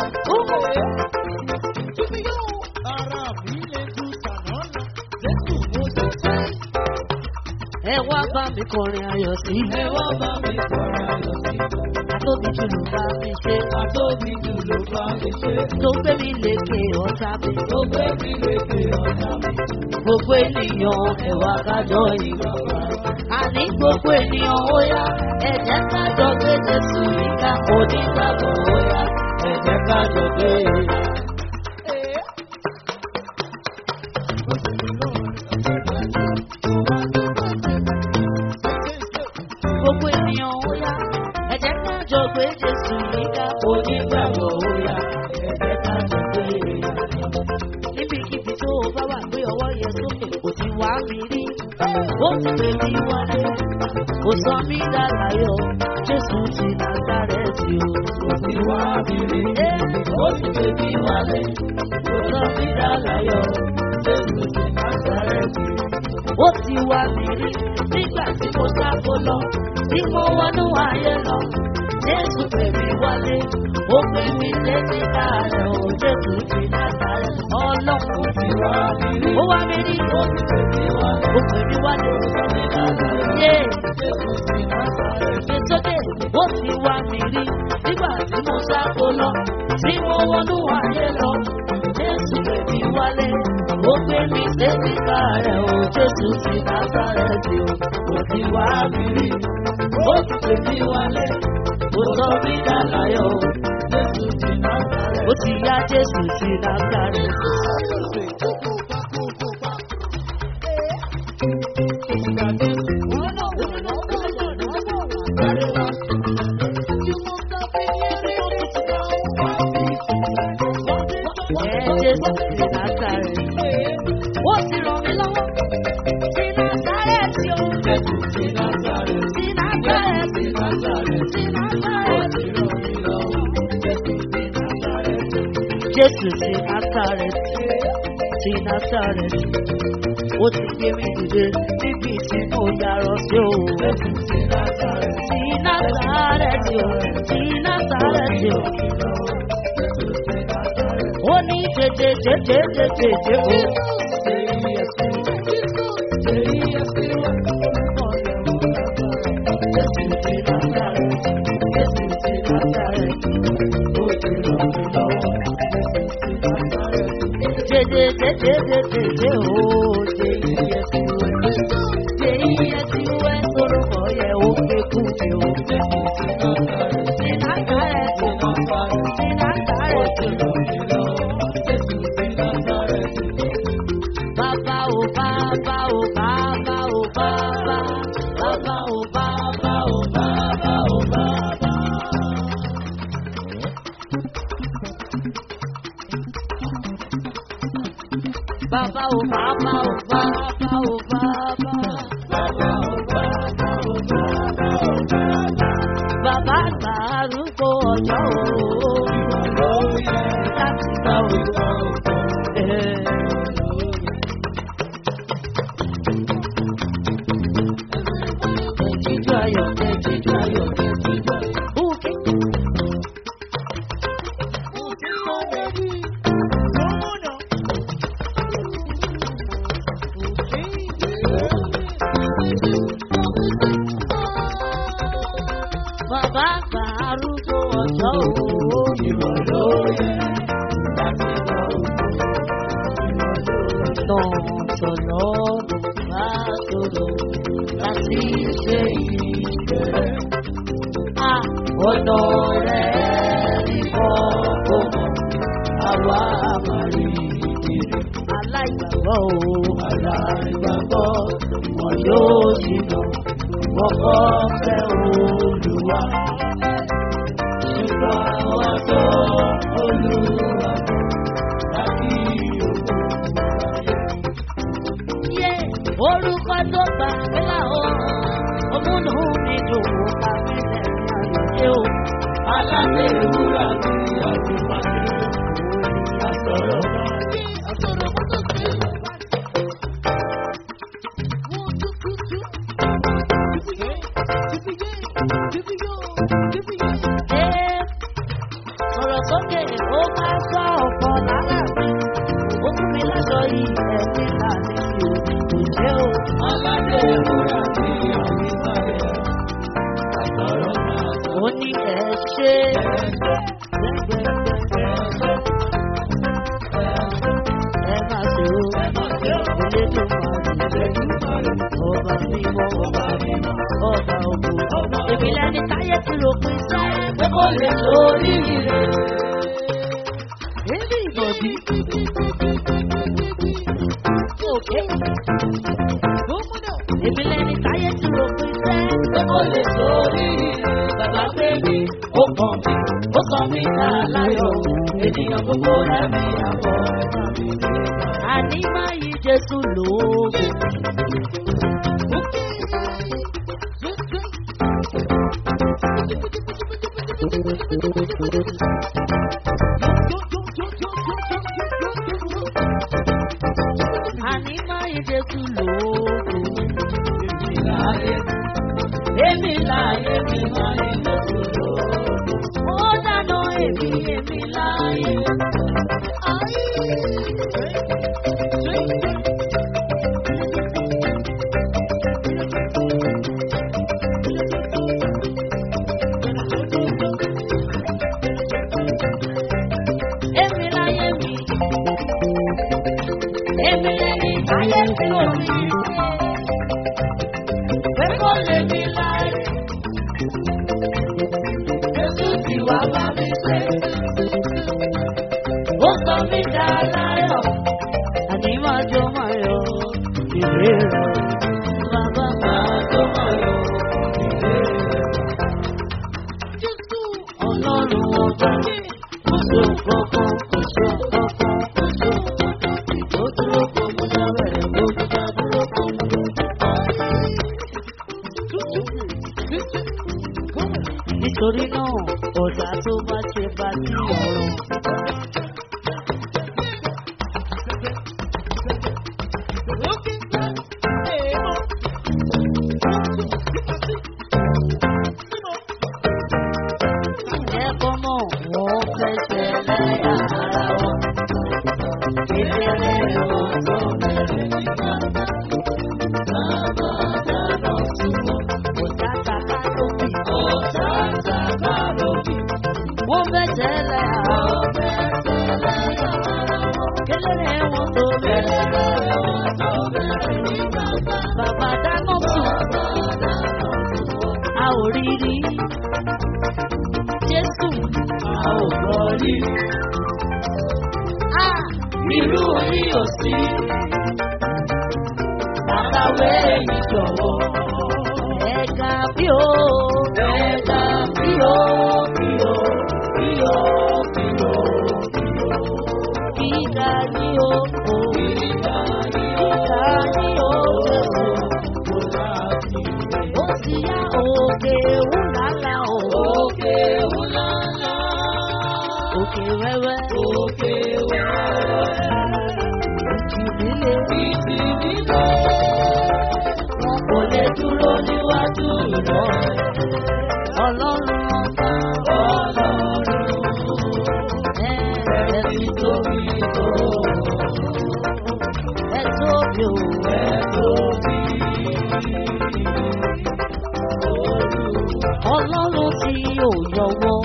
Ẹ wá bá mi kọrin ayọ̀ sí. Ẹ wá bá mi kọrin ayọ̀ sí. Àtóbi jù ló bá mi ṣe. Àtóbi jù ló bá mi ṣe. Tó gbé mi lékè ọ̀tá mi. Tó gbé mi lékè ọ̀tá mi. Gbogbo ènìyàn ẹ wá kájọ ìgbàgbọ́. Àní gbogbo ènìyàn ó yá. Ẹ jẹ́ kájọ gbé Jésù yíká. Onígbàgbọ́ ó yá. Ẹ jẹ́ kájọ gbé. Gbogbo ènìyàn ó yá. Ẹ jẹ́ kájọ gbé Jésù yíká. Onígbàgbọ́ ó yá. Ẹ jẹ́ kájọ gbé. Níbikíbi tó o bá wà gbé ọwọ́ yẹn sókè, kò ti wá mi rí. Ó ti pè mí wálé. Kò sọ mí dàgbàyọ̀. Jésù ti Násárẹ́tì o. Kò ti wá mi rí. Ó ti pè mí wálé. Kò sọ mí dàgbàyọ̀. Jésù ti Násárẹ́tì o ó ti wá mi rí nígbà tí mo sáko lọ tí mo wọnú ayé lọ jésù pè mí wálé ó pè mí létí káàrẹ̀ ó jésù ti látàrẹ̀ ọlọ́run ti wá mi rí ó wá mi rí ó ti pè mí wálé ó pè mí wálé ó pè mí látàrẹ̀ yé jésù ti látàrẹ̀ gbé sókè ó ti wá mi rí nígbà tí mo sáko lọ tí mo wọnú ayé lọ jésù pè mí wálé ó pè mí létí káàrẹ̀ ó jésù ti násàrẹ́tì o kò ti wá mi rí ó ti pè mí wálé ó sọ mí dàláyọ̀ o jésù ti násàrẹ́tì ó ti yá jésù ti násàrẹ́tì. Ẹ jésù ti násàrẹ́tì ó ti ràn mí lọ́wọ́ sí násàrẹ́tì o. jésù ti násàrẹ́tì sí násàrẹ́tì sí násàrẹ́tì sí násàrẹ́tì ó ti ràn mí lọ́wọ́ jésù ti násàrẹ́tì. jésù ti násàrẹ́tì ti násàrẹ́tì ó ti gbé mi dìde níbi tí mo yàrá sí o. jésù ti násàrẹ́tì sí násàrẹ́tì o sí násàrẹ́tì o. ó ní tètè tètè tètè tètè o. Bàbá ò bàbá ò bàbá ò bàbá. Bàbá àgbà arúgbó ọjọ́ o. Láti gbà òjò. Ẹ̀jíjú ayọ̀, ẹ̀jíjú ayọ̀, ẹ̀jíjú ayọ̀. Bùkẹ́. Bàbá àgbà arúgbó ọjọ́ o. Ìwọ ló yẹ láti gbà òjò. Tọ̀tọ̀lọ́ bá sọ̀rọ̀ láti ṣe ìbẹ̀rẹ̀. À ọ̀nà rẹ̀ ní kọ́kọ́ mọ̀, àwa máa rí ìrè. Aláìgbàgbọ́ o, aláìgbàgbọ́, wọn yóò ṣìnà, wọ́n kọ́ fẹ́ olùwà. Ṣùgbọ́n àwọn tó olùwà láti òkú yé orúkọ tó gbà mí là ó òmùnú mi dùn ó bá mi lẹ́nu ayọ̀dé o. aládé ìwúrà mi àdùnmáṣe àsọ̀rọ̀ máa yé àsọ̀rọ̀ mọ́tò sí. Ẹ sọ̀rọ̀ sókè ó máa sọ ọ̀pọ̀ lára mi. Ó fún mi lọ́dọ̀ yìí ẹ̀mí láti òní kò ṣe o. Aládé ìwúrà mi àmì báyẹ̀. Àtọ̀rọ̀ máa sọ. Ó ní ẹ ṣe. Ẹ máa ṣe o. Elédùmarè. Ọba mímọ́. Ọba mímọ́. Ọba ògo. Èmi lẹni táyé ti rò pín sẹ́. Pé kò lè sórí rẹ̀. Èmi ìbọ̀dí. Òkè. Èmi lẹni táyé ti rò pín sẹ́. Pé kò lè sórí rẹ̀. Bàbá pé mi, ó kàn mí, ó sọ mí dá láyọ̀. Ènìyàn gbogbo rẹ̀ mi àbọ̀ ẹ̀ka mi. Àní máa yí Jésù lóògùn. Àní máa yí Jésù lóògùn. Èmi láyé mi máa yí Jésù lóògùn. Ó dáná èmi èmi láyé. Èmi láyé mi. Èmi lẹ́ni táyé tí ò rí. Pé kò lè mi láyé. Jésù ti wá bá mi pé. Ó sọ mí dá láyọ̀. Àní máa jó máa yọ ìwé rẹ̀. Bàbá máa jó máa yọ ìwé rẹ̀. Jésù ọlọ́run ọba. Kò sí kankan, kò sí kankan, kò sí kankan. Ó dúró kó mú dábẹ̀rẹ̀, ó dúdá dúró kó mú Nítorí náà, ọ̀dà tó bá ṣe bá sí ọ̀run. Ẹ̀kọ́ mọ̀ wọ́n fẹsẹ̀ lẹ́yà ara wọn. Ìdílé wọn tó bẹ̀rẹ̀ nígbà náà. Bàbá dáná sí wọn. Ọ̀tá tàbá lóbì. Ọ̀tá tàbá lóbì. Wọ́n fẹsẹ̀ lẹ́yà ara wọn. Kéléré wọn tó bẹ̀rẹ̀. Bàbá dáná sí wọn. A ò rí rí. Jésù a ò gbọ́ rí. A irú orí ò sí. Àkàwé yìí jọ̀wọ́. Ẹ̀ka bí o. Ẹ̀ka bí o. Bí o. Bí o. Bí o. Bí o. Gíga ní o. Gíga ni ó Jésù. Ó sì yá òkè wúlálà o. Òkè wẹ́wẹ́. Ìjìnlẹ̀. Wọn kò lè dúró níwájú rẹ̀. Ọlọ́run ọba. Ẹ fi tóbi tó. Ẹ tóbi o. Ọlọ́run tí ò yọwọ́.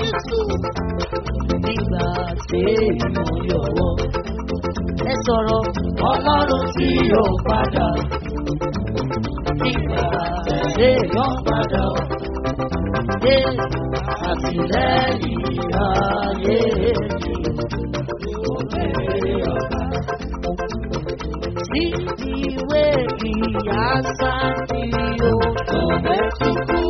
Nígbà tí èèyàn yọwọ́. Ẹ sọ̀rọ̀ ọlọ́run tí ò padà. Nígbà tí èèyàn padà. Dé àtìlẹ́yìn ayé mi. Sí ìwé ìyá sáàtì o. Ọbẹ̀ tukú.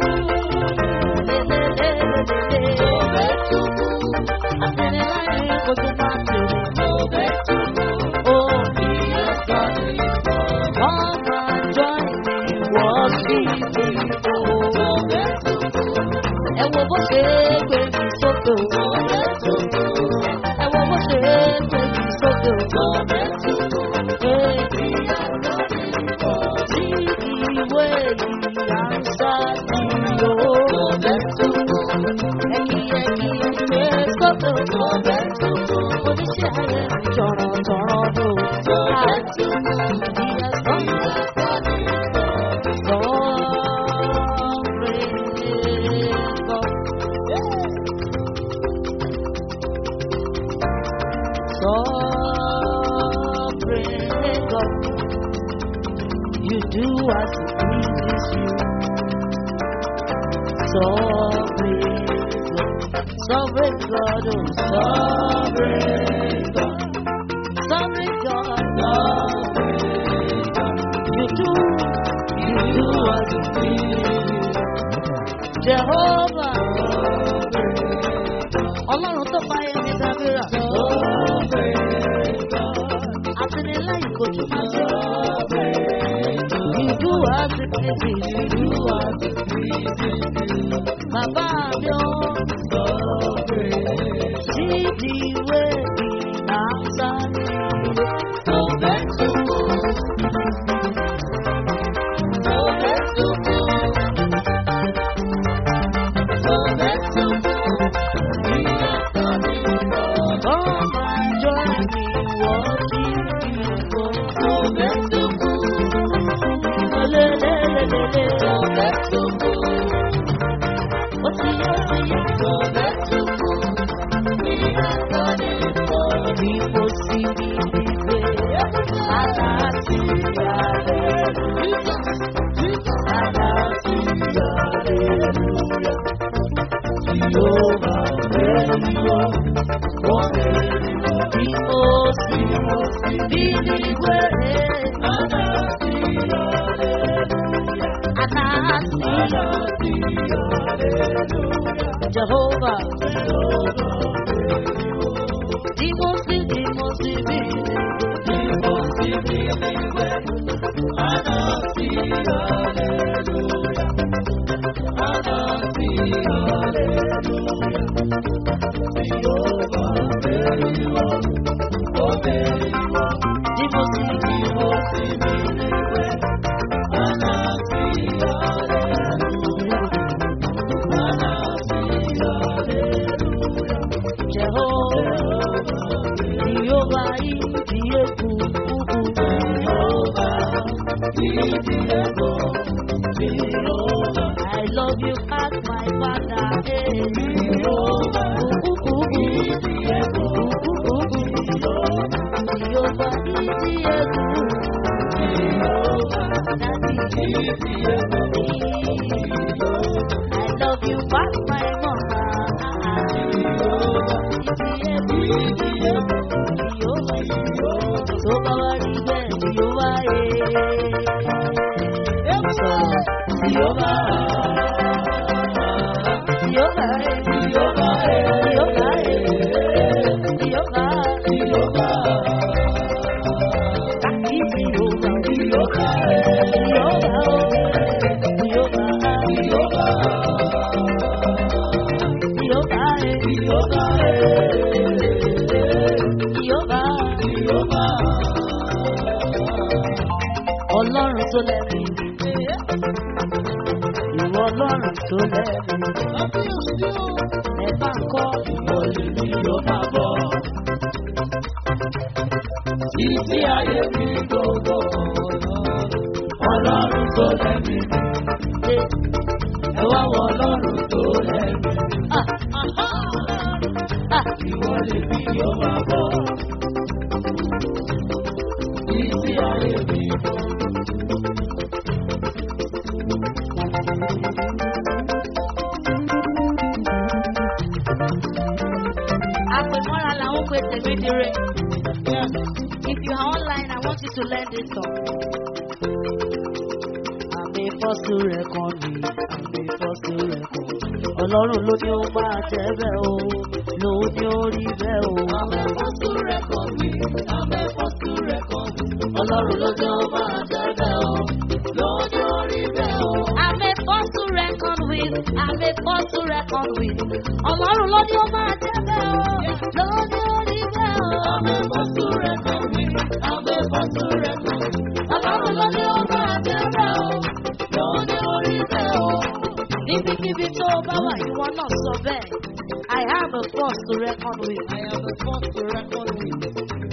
Lélẹ́lẹ́lẹ́lẹ́. Ọbẹ̀ tukú. Àtẹ̀lẹ́láyé kojú máa tẹ̀lé. Ọbẹ̀ tukú. Ó ìyá sáàtì. Come and join me, worship me, oh. Ọbẹ̀ tukú. Ẹ wo bó ṣe gbé mi sókè o. Ọbẹ̀ tukú. Ẹ wo bó ṣe gbé mi sókè o. Ọbẹ̀ tukú. Sí ìwé ìyá ń sáàtì o. Ẹ̀kí ẹ̀kí ẹ̀kí sókè o. Oníṣẹ́ ayé jọ̀rọ̀ jọ̀rọ̀ lò. Ìyá sọ́kè. You do as it pleases you. Sovereign God, sovereign God, oh sovereign God, sovereign God, sovereign God. You do, you do as it pleases you. Jehovah, Ọlọ́run tó bá yẹn ní dábìrà. Àtìlẹ́yìn kò tún máa ṣe. You do as it pleases you. You do as it pleases you. Bàbá mi ò sí ìdíwé ìnáṣà ní ọbẹ̀ tukú. Ọbẹ̀ tukú. Ọbẹ̀ tukú. Come and join me, worship you, ọbẹ̀ tukú. Lelelelele, ọbẹ̀ tukú. Ó ti yá, ó ti yá, ọbẹ̀ tukú. Bí kò sí ìgbé, àlàáfíà rẹ̀. Àlàáfíà rẹ̀. Jehovah, Jehovah, wọ́n bí mo sì bí nígbè. Jehovah, bí mo sì bí mo sì bí bí mo sì bí Jehovah, Jehovah, I love you as my father. Hey. Jehovah, I love you as my mama. Tó bá wá rí bẹ́ẹ̀ Jehovah, eh. Jehovah, Jehovah, Jehovah, Jehovah, Jehovah. yóò máa. Ọlọ́run tó lẹ́nu ìwọ ọlọ́run tó lẹ́nu Kábíyèsí o. ẹ bá ń kọ́ Ìwọ lèmi yóò máa bọ̀. Títí ayé mi gbogbo. Ọlọ́run tó lẹ́mi. ṣe Ẹ wá wọ ọlọ́run tó lẹ́mi. ah ah Ìwọ lèmi yóò máa bọ̀. Títí ayé mi gbogbo. àpèmọ́ra làwọn pè tèmi dire. If you are online, I want you to learn this song. Àmì fọ́sù rẹ̀ kan mi, àmì fọ́sù rẹ̀ kan mi. Ọlọ́run ló ní ó máa jẹ́ bẹ́ẹ̀ o, ló ní ó rí bẹ́ẹ̀ o. Àmẹ́ fọ́sù rẹ̀ kọ́ mi, àmẹ́ fọ́sù rẹ̀ kọ́ mi. Ọlọ́run ló ní ó máa jẹ́ bẹ́ẹ̀ o. Lọ́jọ́ orí bẹ́ẹ̀ o. Àmì fọ́sù rẹ̀ kan mi, àmì fọ́sù rẹ̀ kan mi. Ọlọ́run ló ní ó máa jẹ́ bẹ́ẹ̀ o, ló ní ó rí bẹ́ẹ̀ o. Àmẹ́ fọ́sù rẹ̀ kọ́ mi, àmẹ́ fọ́sù rẹ̀ kọ́ mi. Ọlọ́run ló ní ó máa jẹ́ bẹ́ẹ̀ o. Lọ́jọ́ orí bẹ́ẹ̀ o. Níbikíbi tó o bá wà ìwọ náà sọ bẹ́ẹ̀. I have a force to reckon with. I am the first to reckon with.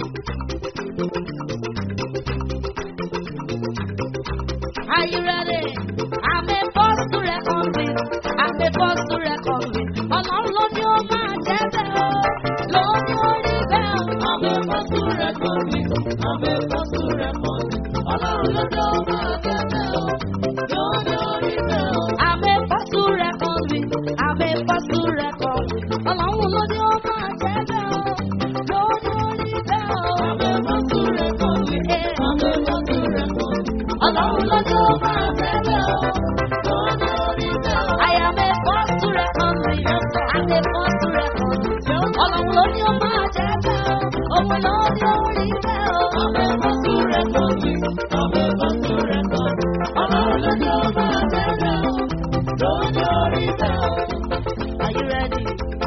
Are you ready? I'm a force to reckon with. I'm a force to reckon with. Ọlọ́run ló ní ó máa jẹ́ bẹ́ẹ̀ o. Ló ní ó rí bẹ́ẹ̀ o. Àmẹ́ fọ́sù rẹ̀ kọ́ mi, àmẹ́ fọ́sù rẹ̀ kọ́ mi. Ọlọ́run lọ́jọ́ máa bẹ́ẹ̀ bẹ́ẹ̀ o. Lọ́jọ́ orí bẹ́ẹ̀ o. I'm a force to reckon with. I'm a force to reckon with. Ọlọ́run ló ní ó máa jẹ́ bẹ́ẹ̀ o. Ló ní ó rí bẹ́ẹ̀ o. Àmẹ́ fọ́sù rẹ̀ kọ́ mi, àmẹ́ fọ́sù rẹ̀ kọ́ mi. Ọlọ́run ló ní ó máa jẹ́ bẹ́ẹ̀ o. Lọ́jọ́ orí bẹ́ẹ̀ o. I am a force to reckon with. I'm a force to reckon with. Ọlọ́run ló ní ó máa jẹ́ bẹ́ẹ̀ o. Òun ló ní ó rí bẹ́ẹ̀ o. Àmẹ́ fọ́sù rẹ̀ kọ́ mi, àmẹ́ fọ́sù rẹ̀ kọ́ mi. Ọlọ́run lọ́jọ́ máa bẹ́ẹ̀ bẹ́ẹ̀ o. Lọ́jọ́ orí bẹ́ẹ̀ o. Are you ready?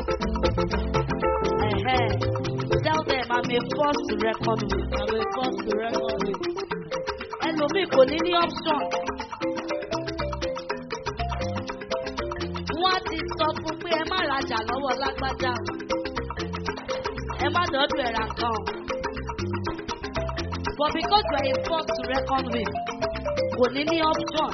Uh-huh. Tell them I'm a force to reckon with. I'm a first to reckon with. Ẹlòmíì kò ní ní option. Wọ́n ti sọ fún pé ẹ má rajà lọ́wọ́ lágbájá. Ẹ má dọ́dọ̀ ẹ̀rà kan. But because you are a force to reckon with, kò ní ní option.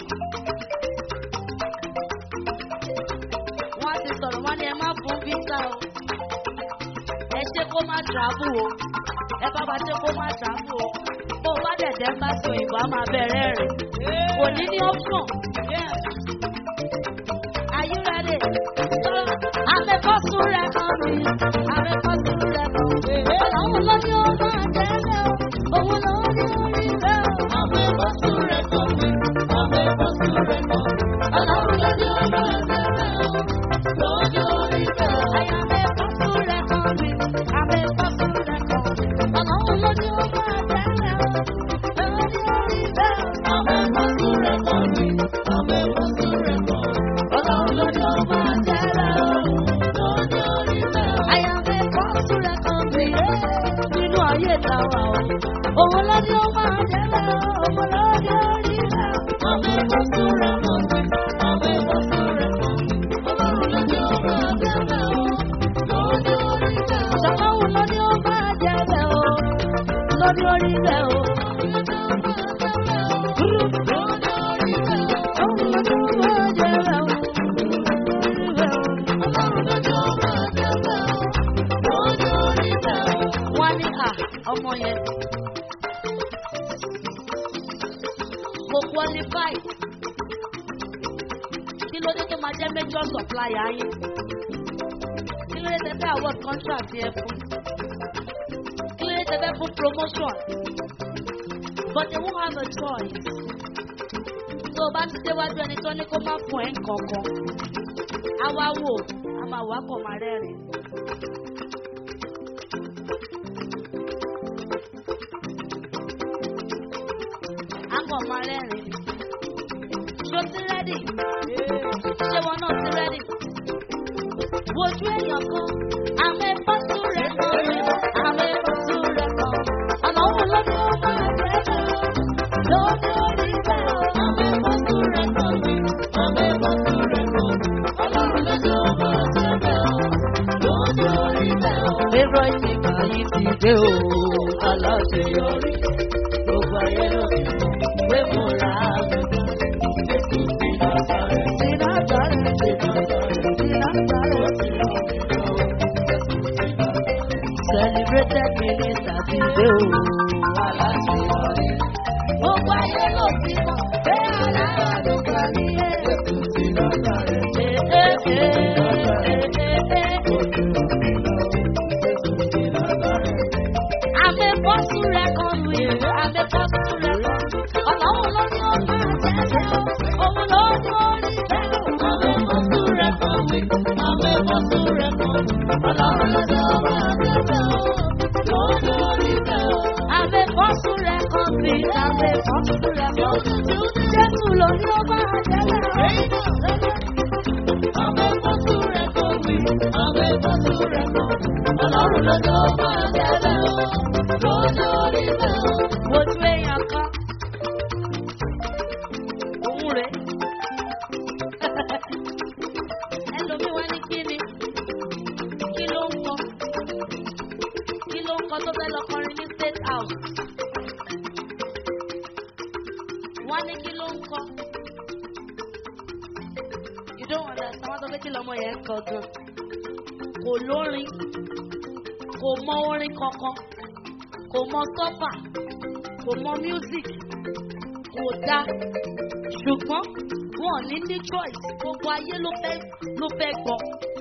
Wọ́n ti sọ̀rọ̀ wọ́n ní ẹ má fún visa o. Ẹ ṣe kó má travel o. Ẹ bá ba ṣe kó má travel o. Bó o bá dẹ̀dẹ̀ bá ti òyìnbó á máa bẹ̀rẹ̀ rẹ̀. Kò ní ní option. Are you ready? Àmì fọ́sùn rẹ̀ kan mi. Àmì fọ́sùn rẹ̀ kan mi. Ọlọ́run ló ní ó máa jẹ́ bẹ́ẹ̀ o. Òun ló ní orí bẹ́ẹ̀ o. Àmẹ́ fọ́sù rẹ̀ kọ́ mi, àmẹ́ fọ́sù rẹ̀ kọ́ mi. Ọlọ́run lọ́jọ́ máa bẹ́ẹ̀ bẹ́ẹ̀ o. Lọ́jọ́ orí bẹ́ẹ̀ o. Àmì fọ́sùn rẹ̀ kan mi. Àmì fọ́sùn rẹ̀ kan mi. Ọlọ́run ló ní ó máa jẹ́ bẹ́ẹ̀ o. Òun ní orí bẹ́ẹ̀ o. Àmẹ́ fọ́sù rẹ̀ kọ́ mi, àmẹ́ fọ́sù rẹ̀ kọ́ mi. Ọlọ́run lọ́jọ́ máa bẹ́ẹ̀ bẹ́ẹ̀ o. Lọ́jọ́ orí bẹ́ẹ̀ o. Àyàmì fọ́sùn rẹ̀ kan mi. Nínú ayé ìtawà o. Òun ló ní ó máa jẹ́ bẹ́ẹ̀ o. Òun ló ní orí bẹ́ẹ̀ o. Àmẹ́ fọ́sù rẹ̀ kọ́ mi, àmẹ́ fọ́sù rẹ̀ kọ́ mi. Ọlọ́run lọ́jọ́ máa bẹ́ẹ̀ bẹ́ẹ̀ o. Lọ́jọ́ orí bẹ́ẹ̀ o. Ṣọlọ́run ló ní ó máa jẹ́ bẹ́ẹ̀ o. Lórí orí bẹ́ẹ̀ o. Wọ́n ní à ọmọ yẹn kò qualify. Kí ló dé tó máa jẹ́ major supplier yín? Kí ló dé tẹ fẹ́ award contract yẹn fún? Kí ló dé tẹ fẹ́ fún promotion? But they won't have a choice. Tó o bá ti déwájú ẹni tó ní kó má fún ẹ̀ nǹkankan. A wá wò, a máa wá kọ̀ máa rẹ́rìn. A kọ̀ máa rẹ́rìn. Ṣo ti rẹ́dì? Ṣé wọn náà ti rẹ́dì? Wojú èèyàn kan, àmì pọ́sù rẹ̀ kan mi, àmì pọ́sù rẹ̀ kan. ti dé o aláṣeyọrí gbogbo ayé ló ti mọ̀ pé mo ra àmì Jésù ti Násárẹ́tì. Ti Násárẹ́tì, ti Násárẹ́tì. Celebrated minister ti dé o aláṣeyọrí. Gbogbo ayé ló ti mọ̀ pé aláàánú kan ní Jésù ti Násárẹ́tì. Àmì bọ́sù rẹ̀ kan lu ìlú, àmì bọ́sù rẹ̀ kan lu. Ọlọ́run ló ní ó máa jẹ́jẹ́ o, òun ló ní orí bẹ́ẹ̀ o. Àmì bọ́sù rẹ̀ kan lu, àmì bọ́sù rẹ̀ kan lu. Ọlọ́run ló ní ó máa jẹ́jẹ́ o, ló ní orí bẹ́ẹ̀ o. Àmì bọ́sù rẹ̀ kan lu, àmì bọ́sù rẹ̀ kan lu. Jésù ló ní ó máa jẹ́jẹ́ o. Àmì bọ́sù rẹ̀ kan lu, àmì bọ́sù rẹ̀ kan lu. Ọlọ́run ló ní ó máa jẹ́jẹ́ o, ló ní orí bẹ́ẹ̀ o. Wojú èèyàn kan, òun rèé ẹlòmíì wá ní kí ni kí ló ń kọ kí ló ń kọ tó fẹ́ lọ kọrin ní state house wá ní kí ló ń kọ you don't understand wọ́n sọ pé kí lọ́mọ yẹn ń kọ gan kò lórin kò mọ orin kankan kò mọ sọ́fà kò mọ music kò dá ṣùgbọ́n wọn ò ní ní choice gbogbo ayé ló fẹ́ ló fẹ́ gbọ́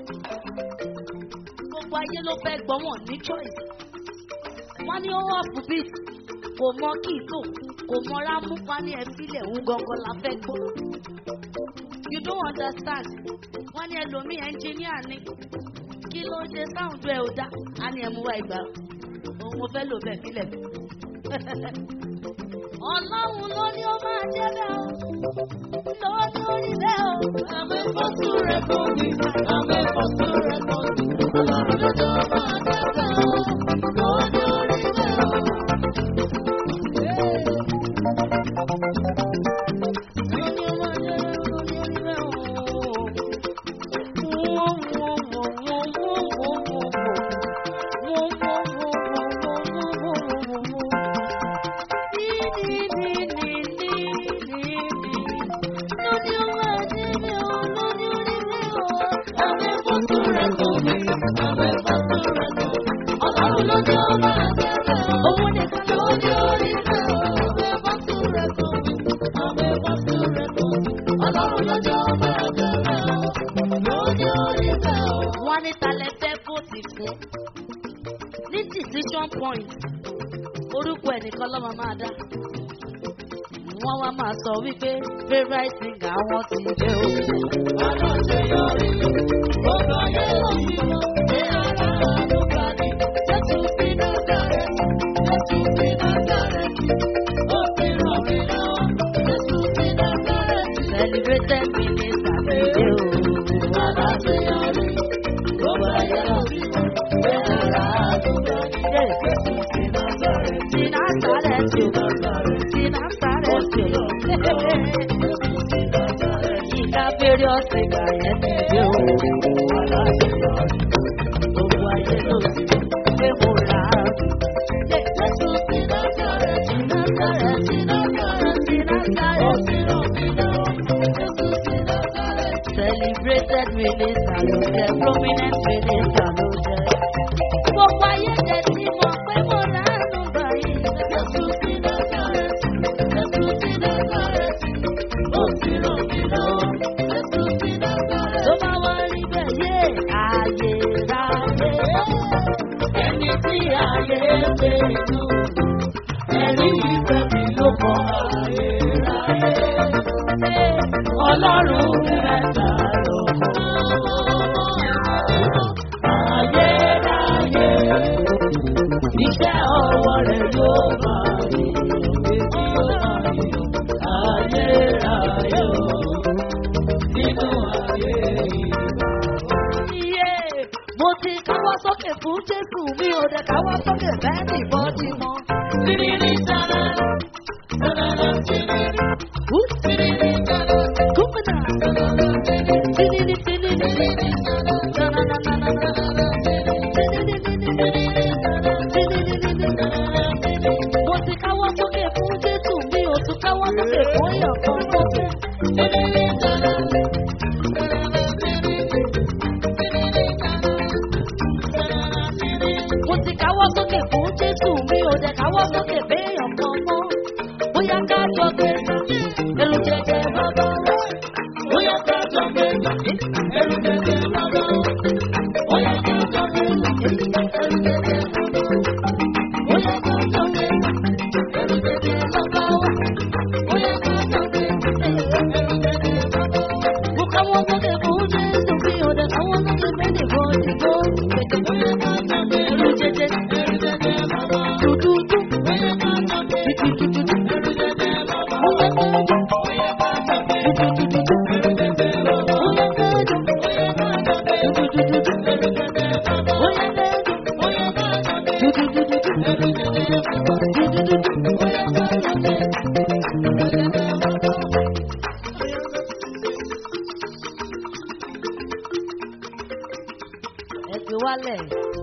gbogbo ayé ló fẹ́ gbọ́ wọn ò ní choice wọ́n ní ó ọ̀fù beat kò mọ kíìtò kò mọ rámú wọ́n ní ẹ̀fílẹ̀ ń gangan la fẹ́ gbọ́ you don't understand wọ́n ní ẹlòmíì engineer ni kí ló ń ṣe sound ẹ̀ ò dá á ní ẹ̀mú wa ìgbà òun mo fẹ́ lò bẹ́ẹ̀ fílẹ̀ ọlọ́run ló ní ó máa jẹ́ bẹ́ẹ̀ o lórí bẹ́ẹ̀ o. Àmì fọ́tò rẹ̀ kò ní. Àmì fọ́tò rẹ̀ kò ní. Ọlọ́run ló tó máa dẹ́gbẹ́ o. Lórí bẹ́ẹ̀ o. Wọ́n ní talẹ̀ fẹ́ vóòtì fún. Ní decision point, orúkọ ẹnìkan lọ́mọ máa dá. Wọ́n wá máa sọ wípé favourite singer àwọn ti dé o. Aláṣeyọrí, ó bá yẹ òyìnbó, ní ara àlùkà ni. Jésù sí Násárẹ́tì, Jésù sí Násárẹ́tì, ó ti ràn mí lọ́wọ́. Jésù sí Násárẹ́tì. Celebrated minister ti dé o. Aláṣeyọrí, ó bá yẹ òyìnbó, ní ara àlùkà ni. Jésù sí Násárẹ́tì, sí Násárẹ́tì, sí Násárẹ́tì. Ìka fèrè ọ̀sẹ̀ ìgbà yẹn ti dé o. Aláṣeyọrí, gbogbo ayé ló ti mọ̀ pé mo rà á. Jésù sí Násárẹ́tì, Násárẹ́tì, Násárẹ́tì, Násárẹ́tì. Celebrated minister ló jẹ́, prominent minister ló jẹ́. Gbogbo ayé jẹ́ tí mo pé mo rà á nù báyìí. Jésù sí Násárẹ́tì, Jésù sí Násárẹ́tì. Ó ti ràn mí lọ́wọ́. Jésù sí Násárẹ́tì. Tó bá wá rí bẹ́ẹ̀ yé ààyè ráyè. Ẹni tí ààyè pé inú. Ẹ̀rí ìfẹ́ mi ló kọ́ ààyè ráyè. Ọlọ́run mẹ́ta ló kọ́. Ààyè ráyè. Iṣẹ́ ọwọ́ rẹ̀ yóò máa rí. Ààyè ráyè o. Nínú ààyè iye mo ti káwọ́ sókè fún jésù mi ò dẹ̀ káwọ́ sókè bẹ́ẹ̀ ní bọ́dí mọ́. Tìrìrì sára sára tìrìrì hú tìrìrì sára gómìnà tìrìrì tìrìrì sára sára sára tìrìrì tìrìrì sára tìrìrì káwọ́ sókè béèyàn kan mọ́. Bóyá ká jọ gbé ẹrù jẹjẹ bàbá wa. Bóyá ká jọ gbé ẹrù jẹjẹ bàbá wa. Bóyá ká jọ gbé ẹrù jẹjẹ bàbá wa. Bóyá ká jọ gbé ẹrù jẹjẹ bàbá wa. Bóyá ká jọ gbé ẹrù jẹjẹ bàbá wa. Mo káwọ́ sókè fún Jésù bí ọ̀dà káwọ́ sókè méjì fún ìgbó. Bóyá ká jọ gbé Ẹrù jẹjẹ ẹrù jẹjẹ bàbá wa. dúdúdú. Bóyá ká jọ gbé ẹrù jẹjẹ bàbá wa. Bóyá ká jọ Bóyá ká jọ gbé dúdúdú. ẹrù jẹjẹ bàbá wa. Bóyá ká jọ Bóyá ká jọ gbé dúdúdú. ẹrù jẹjẹ bàbá wa. Bóyá ká jọ Bóyá ká jọ gbé dúdúdú. ẹrù jẹjẹ bàbá wa. Dúdúdú. Bóyá ká jọ gbé ẹrù jẹjẹ bàbá wa. ẹ fi wálẹ̀.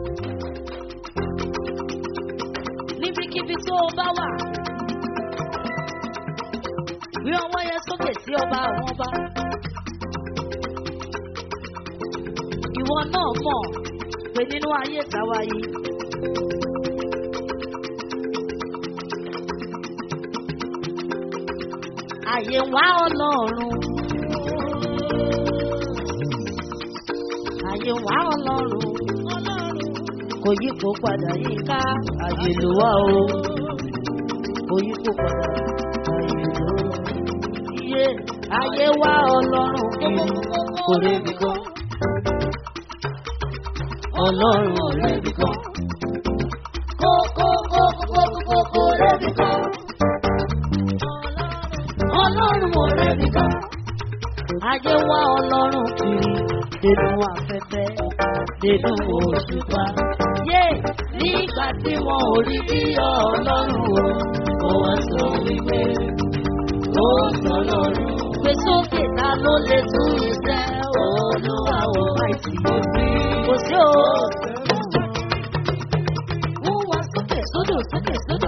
níbikíbi tó o bá wà rí ọwọ́ yẹn sókè sí ọba àwọn ọba. ìwọ náà mọ̀ pé nínú ayé ìtawá yìí. àyè wá ọlọ́run. àyè wá ọlọ́run. kò yípo padà yíká àyè ló wá o. kò yípo padà àyè ló wá. iye àyè wá ọlọ́run kiri kò rébi kan. ọlọ́run ò rébi kan. kó kó kó kó kó kó rébi kan. ọlọ́run ò rébi kan. Ayé wá ọlọ́run kiri nínú afẹ́fẹ́ nínú òṣùpá. Yé nígbà tí wọn ò rí bí ọlọ́run o, ó wá sọ wípé ó sọ lọ́run. Gbé sókè ta ló lè tún iṣẹ́ olúwa wọ àìsí òsì. Kò sí o. Wọ́n wá sókè sódò sókè sódò.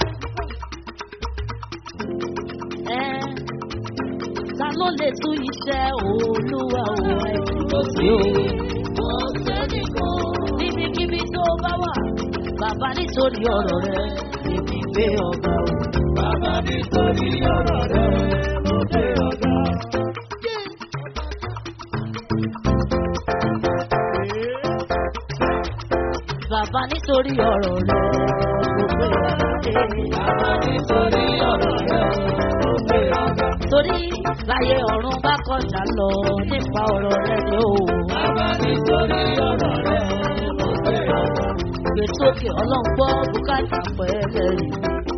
Ẹ ta ló lè tún iṣẹ́ olúwa wọ àìsí òsì o. Kò sẹ́nìkan. Níbikíbi tó bá wà, bàbá nítorí ọ̀rọ̀ rẹ̀, èmi gbé ọ̀gá o. Bàbá nítorí ọ̀rọ̀ rẹ̀ ló dé ọ̀gá. Bàbá nítorí ọ̀rọ̀ rẹ̀, gbogbo ìwádìí. Bàbá nítorí ọ̀rọ̀ rẹ̀ ló dé ọ̀gá. Torí láyé ọ̀run bá kọjá lọ nípa ọ̀rọ̀ rẹ̀ ni ó. Bàbá nítorí ọ̀rọ̀ rẹ̀ ló dé ọ̀gá. Gbé sókè ọlọ́ngbọ́ bùkátà pẹ̀lẹ́ yìí.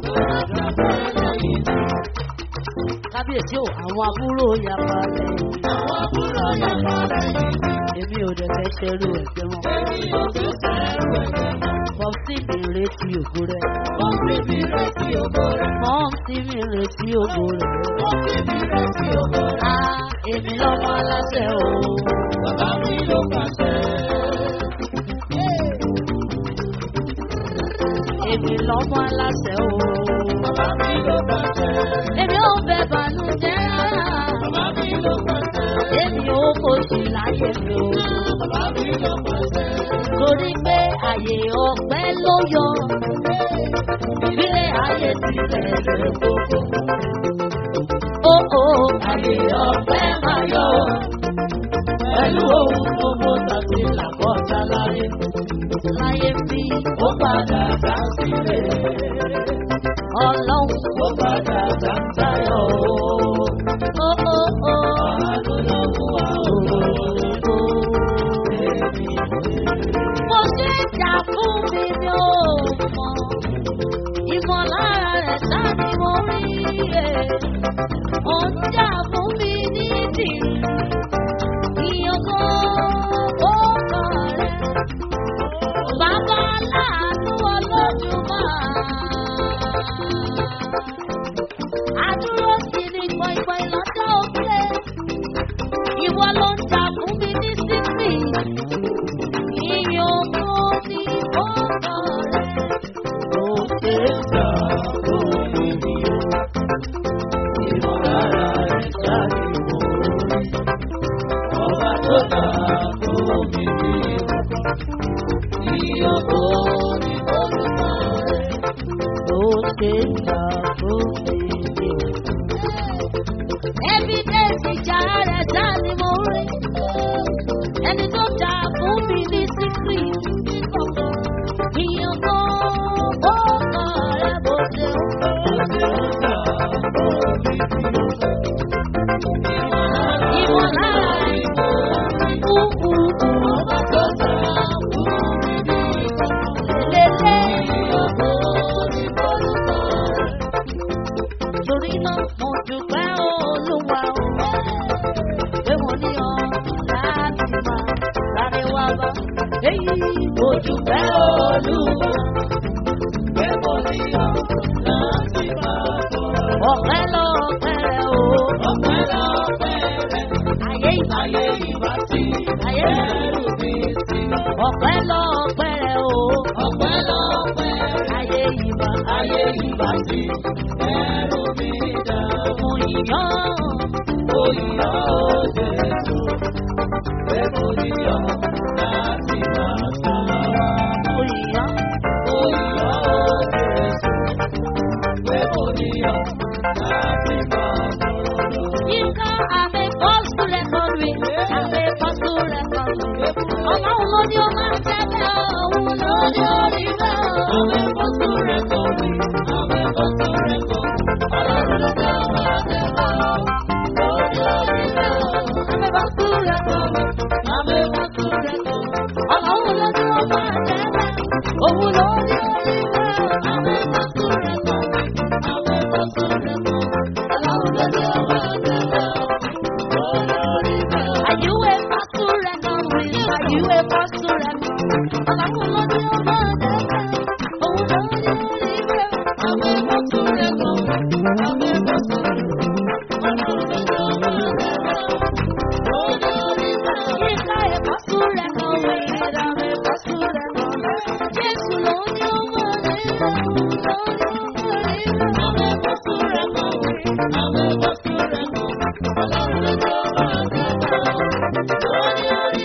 Kábíyèsí ò àwọn àbúrò yapa lẹ́yìn. Àwọn àbúrò yàrá rẹ̀ yìí. Èmi ò dẹ̀ fẹ́ ṣerú ẹ̀jẹ̀ wọn. Èmi ò tún fẹ́ wẹ̀jẹ̀ mọ́. Pọ̀sí mi retí ògo rẹ̀. Wọ́n fi mi retí ògo rẹ̀. Mọ́ọ̀sí mi retí ògo rẹ̀. Wọ́n fi mi retí ògo rẹ̀. Á èmi lọ́mọ aláṣẹ o. Bàbá mi ló pàṣẹ. Èmi lọ́mọ aláṣẹ o. Bàbá mi ló pàṣẹ. Èmi ò fẹ́ bànújẹ́ rárá. Bàbá mi ló pàṣẹ. Èmi ò kòṣì láyé mi o. Bàbá mi ló pàṣẹ. Torí pé àyè ọ̀pẹ ló yọ. Ìbílẹ̀ ayé tilẹ̀ lè gbogbo. Ó ó àyè ọ̀pẹ máa yọ. Pẹ̀lú ohun gbogbo tàbí làkọ́jà láyé. Láyé bí Ó padà dá sílẹ̀. ọlọ́run. Ó padà dá sáyọ̀ o. Ó ó ó. Àánú ló mú wa o. Mo ṣe ń jà fún mi ni ó mọ̀. Ìmọ̀lára rẹ̀ ṣá ni mo rí ẹ̀. Ó ń jà fún mi ní ìdí. Ìyàngó ó kàn rẹ̀. Bàbá aláàánú ọlọ́dúnmáà ṣe ń jà fún mi. Evidence ìjà rẹ̀ dá ni mo rí. Ẹni tó jà fún mi ní síkírì ní kọ̀kọ̀. Ìyàn kan ó kàn rẹ̀ bó ṣe ń Ìmọ̀lára ìmọ̀ ọba tó jà fún mi ní lélẹ̀ torí náà mo dúpẹ́ olúwa o pé mo ní ọ láti máa sáré wá bá èyí mo dúpẹ́ olúwa pé mo ní ọ láti máa bọ̀. ọ̀pẹ́ lọ́pẹ́ rẹ̀ o ọ̀pẹ́ lọ́pẹ́ rẹ̀ ayé ìbá ayé ìbá sí ayé ẹrù mi sí. ọ̀pẹ́ lọ́pẹ́ rẹ̀ o ọ̀pẹ́ lọ́pẹ́ rẹ̀ ayé ìbá ayé ìbá sí ẹrù mi dá. mo yàn mo yàn ó Jésù pé mo yàn láti máa sọ̀rọ̀. mo yàn mo yàn ó Jésù pé mo yàn láti máa sọ̀rọ̀. Yínká àmì bọ́sù rẹ̀ kan rí, àmì bọ́sù rẹ̀ kan rí. Ọlọ́run ló ní ó máa tẹ́lẹ̀ òun ló ní orí bẹ́ẹ̀. Àmì bọ́sù rẹ̀ kan rí, àmì bọ́sù rẹ̀ kan rí. Ọlọ́run ló ní ó máa tẹ́lẹ̀ òun ló ní orí bẹ́ẹ̀. Àmì bọ́sù rẹ̀ kan rí, àmì bọ́sù rẹ̀ kan rí. Ọlọ́run ló ní ó máa tẹ́lẹ̀ òun ló ní orí bẹ́ẹ̀. Àmì bọ́sù rẹ̀ kan rí, àmì bọ́sù rẹ̀ kan rí. Ọlọ́run ló ní ó máa tẹ́lẹ̀. Are you a pastor record with? Are you a pastor record? Ọlọ́run ló ní ọmọ àdẹ́sẹ̀, òun ló ní oríire. Àwọn ẹ̀kọ́ tó rẹ̀ kọ́, àwọn ẹ̀kọ́ tó rẹ̀ kọ́. Ọlọ́run ló ní ọmọ àdẹ́sẹ̀, òun ní oríire. Yíká ẹ̀kọ́ tó rẹ̀ kọ́ wí, àwọn ẹ̀kọ́ tó rẹ̀ kọ́. Jésù ló ní ọmọ àdẹ́sẹ̀, òun ló ní ọmọ oríire. Àwọn ẹ̀kọ́ tó rẹ̀ kọ́ wí, àwọn ẹ̀kọ́ tó rẹ̀ kọ́. Ọlọ́run ló ní ọmọ àdẹ́sẹ̀.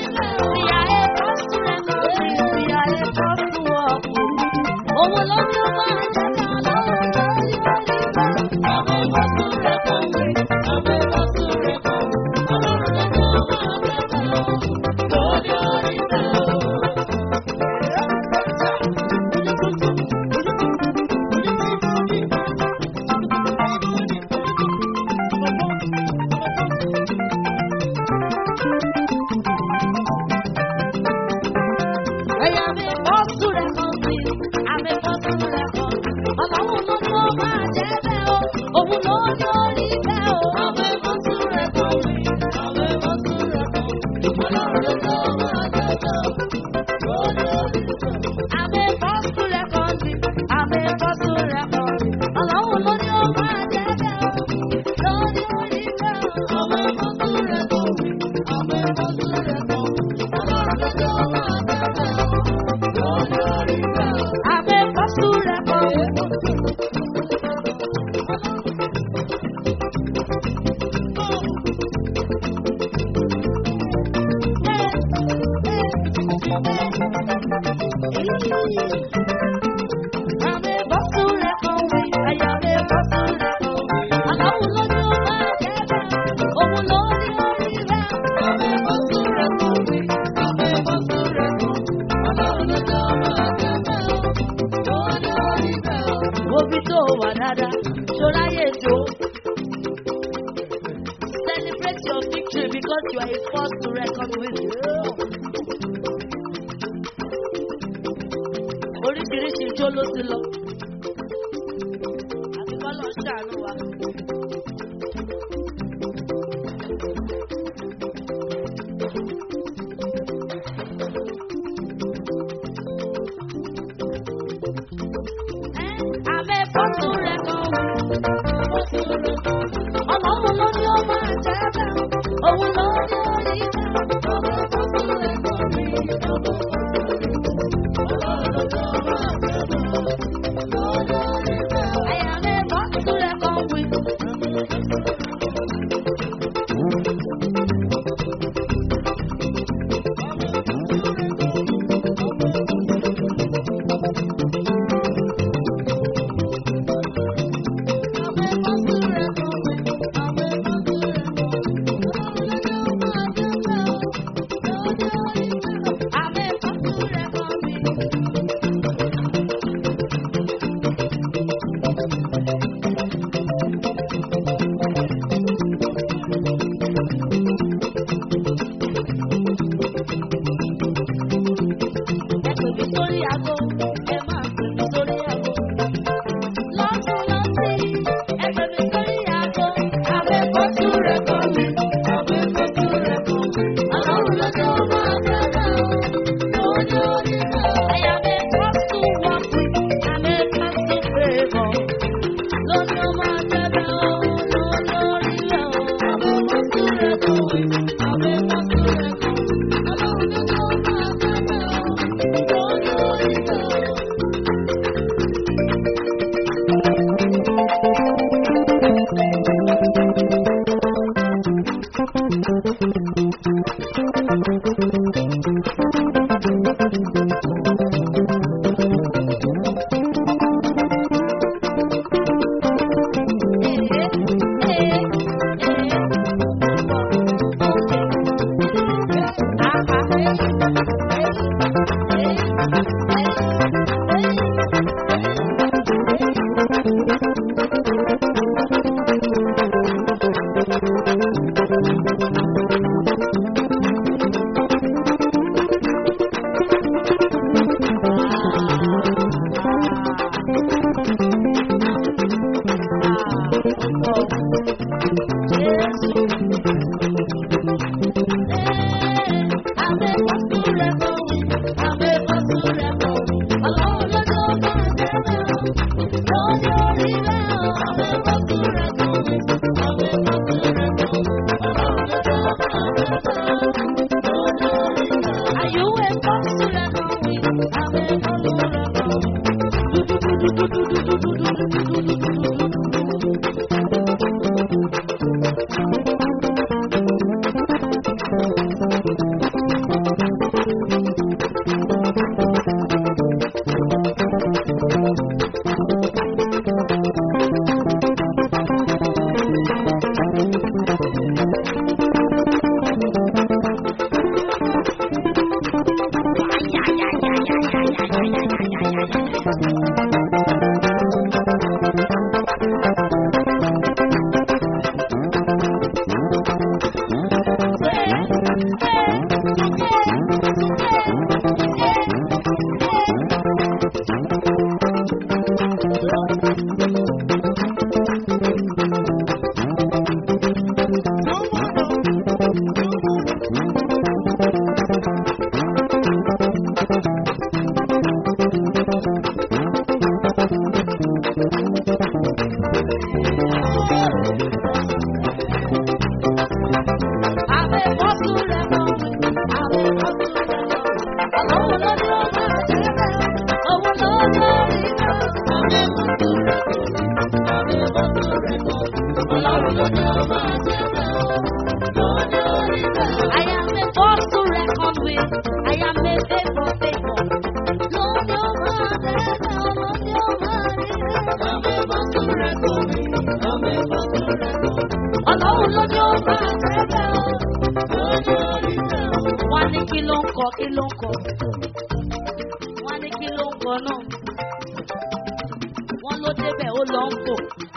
Ẹ̀yà mi bọ́ súrẹ̀ kan sí, àmì bọ́ súrẹ̀ kan. Ọlọ́run ló ní ó máa jẹ́ bẹ́ẹ̀ o, òun ló ní orí bẹ́ẹ̀ o. Àmì bọ́ súrẹ̀ kan sí, àmì bọ́ súrẹ̀ kan. Ọlọ́run ló ní ó máa jẹ́ bẹ́ẹ̀ o, ó ní orí bẹ́ẹ̀ o. Àmì bọ́ súrẹ̀ kan sí, àmì bọ́ súrẹ̀ kan. Ọlọ́run ló ní ó máa jẹ́ bẹ́ẹ̀ o, ló ní orí bẹ́ẹ̀ o. Àmì bọ́ súrẹ̀ kan sí, àmì bọ́ súrẹ̀ kan. Ọlọ́run ló ní ó máa jẹ́ bẹ́ẹ̀ o. Àmì pàṣúrà kan. Àmì pàṣúrà kan wí, àyà mi pàṣúrà kan. Àlọ́hùn ló ní ó máa jẹ́ bẹ́ẹ̀, òun ló ní orí rẹ̀. Àmì pàṣúrà kan wí, àmì pàṣúrà kan. Ọlọ́run ló ní ó máa jẹ́ bẹ́ẹ̀, òun ní orí bẹ́ẹ̀. Obi tó wà dáadáa, ṣọlá yé jó. Celebrate your victory because you are a force to reckon with. Oríṣiríṣi ijó ló ti lọ. Àti kọ́lọ̀ ṣàánú wa. Àmì fọ́tò rẹ̀ kan wò. Ọlọ́run ló ní ó máa jẹ́ bẹ́ẹ̀. Òun ló ní orí bẹ́ẹ̀. Àmì fọ́tò rẹ̀ kan rí. Àyà mi fọ́tò rẹ̀ kan wí. Are you a I am a force to reckon with. I am a faithful, faithful. Lord, your word, Lord, your word. Ọlọ́run ló ní ó máa tẹ́lẹ̀ o. Wọ́n ní kí ló ń kọ, kí ló ń kọ. Wọ́n ní kí ló ń kọ náà. Wọ́n ló débẹ̀ ó lọ ń fò.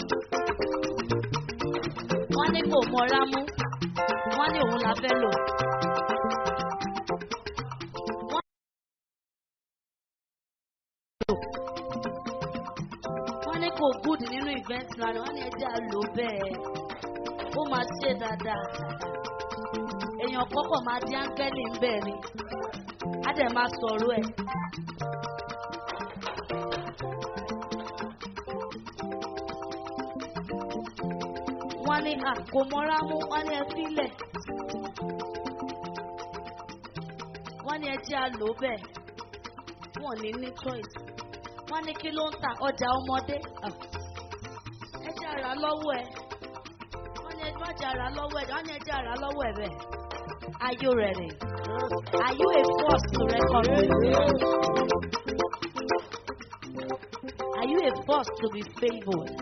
Wọ́n ní kò mọ́ra mú. Wọ́n ní òun la fẹ́ lò. Wọ́n wọ́n ní kò gúdì nínú event plan wọ́n ní ẹjẹ́ àlò bẹ́ẹ̀ ó máa ṣe dáadáa èèyàn kọ́kọ́ máa di áńgẹ́lì ń bẹ̀ ni á dẹ̀ máa sọ̀rọ̀ ẹ̀. wọ́n ní à kò mọ́ra mú wọ́n ní ẹ fílẹ̀ wọ́n ní ẹjẹ́ àlò bẹ́ẹ̀ wọ́n ní ní choice wọ́n ní kí ló ń ta ọjà ọmọdé Ah. ẹjẹ́ àrà lọ́wọ́ ẹ̀ wọ́n ní ẹjẹ́ àjà àrà lọ́wọ́ ẹ̀ wọ́n ní ẹjẹ́ àrà lọ́wọ́ ẹ̀ bẹ́ẹ̀. Are you ready? Are you a force to reckon with? Are you a force to be favored?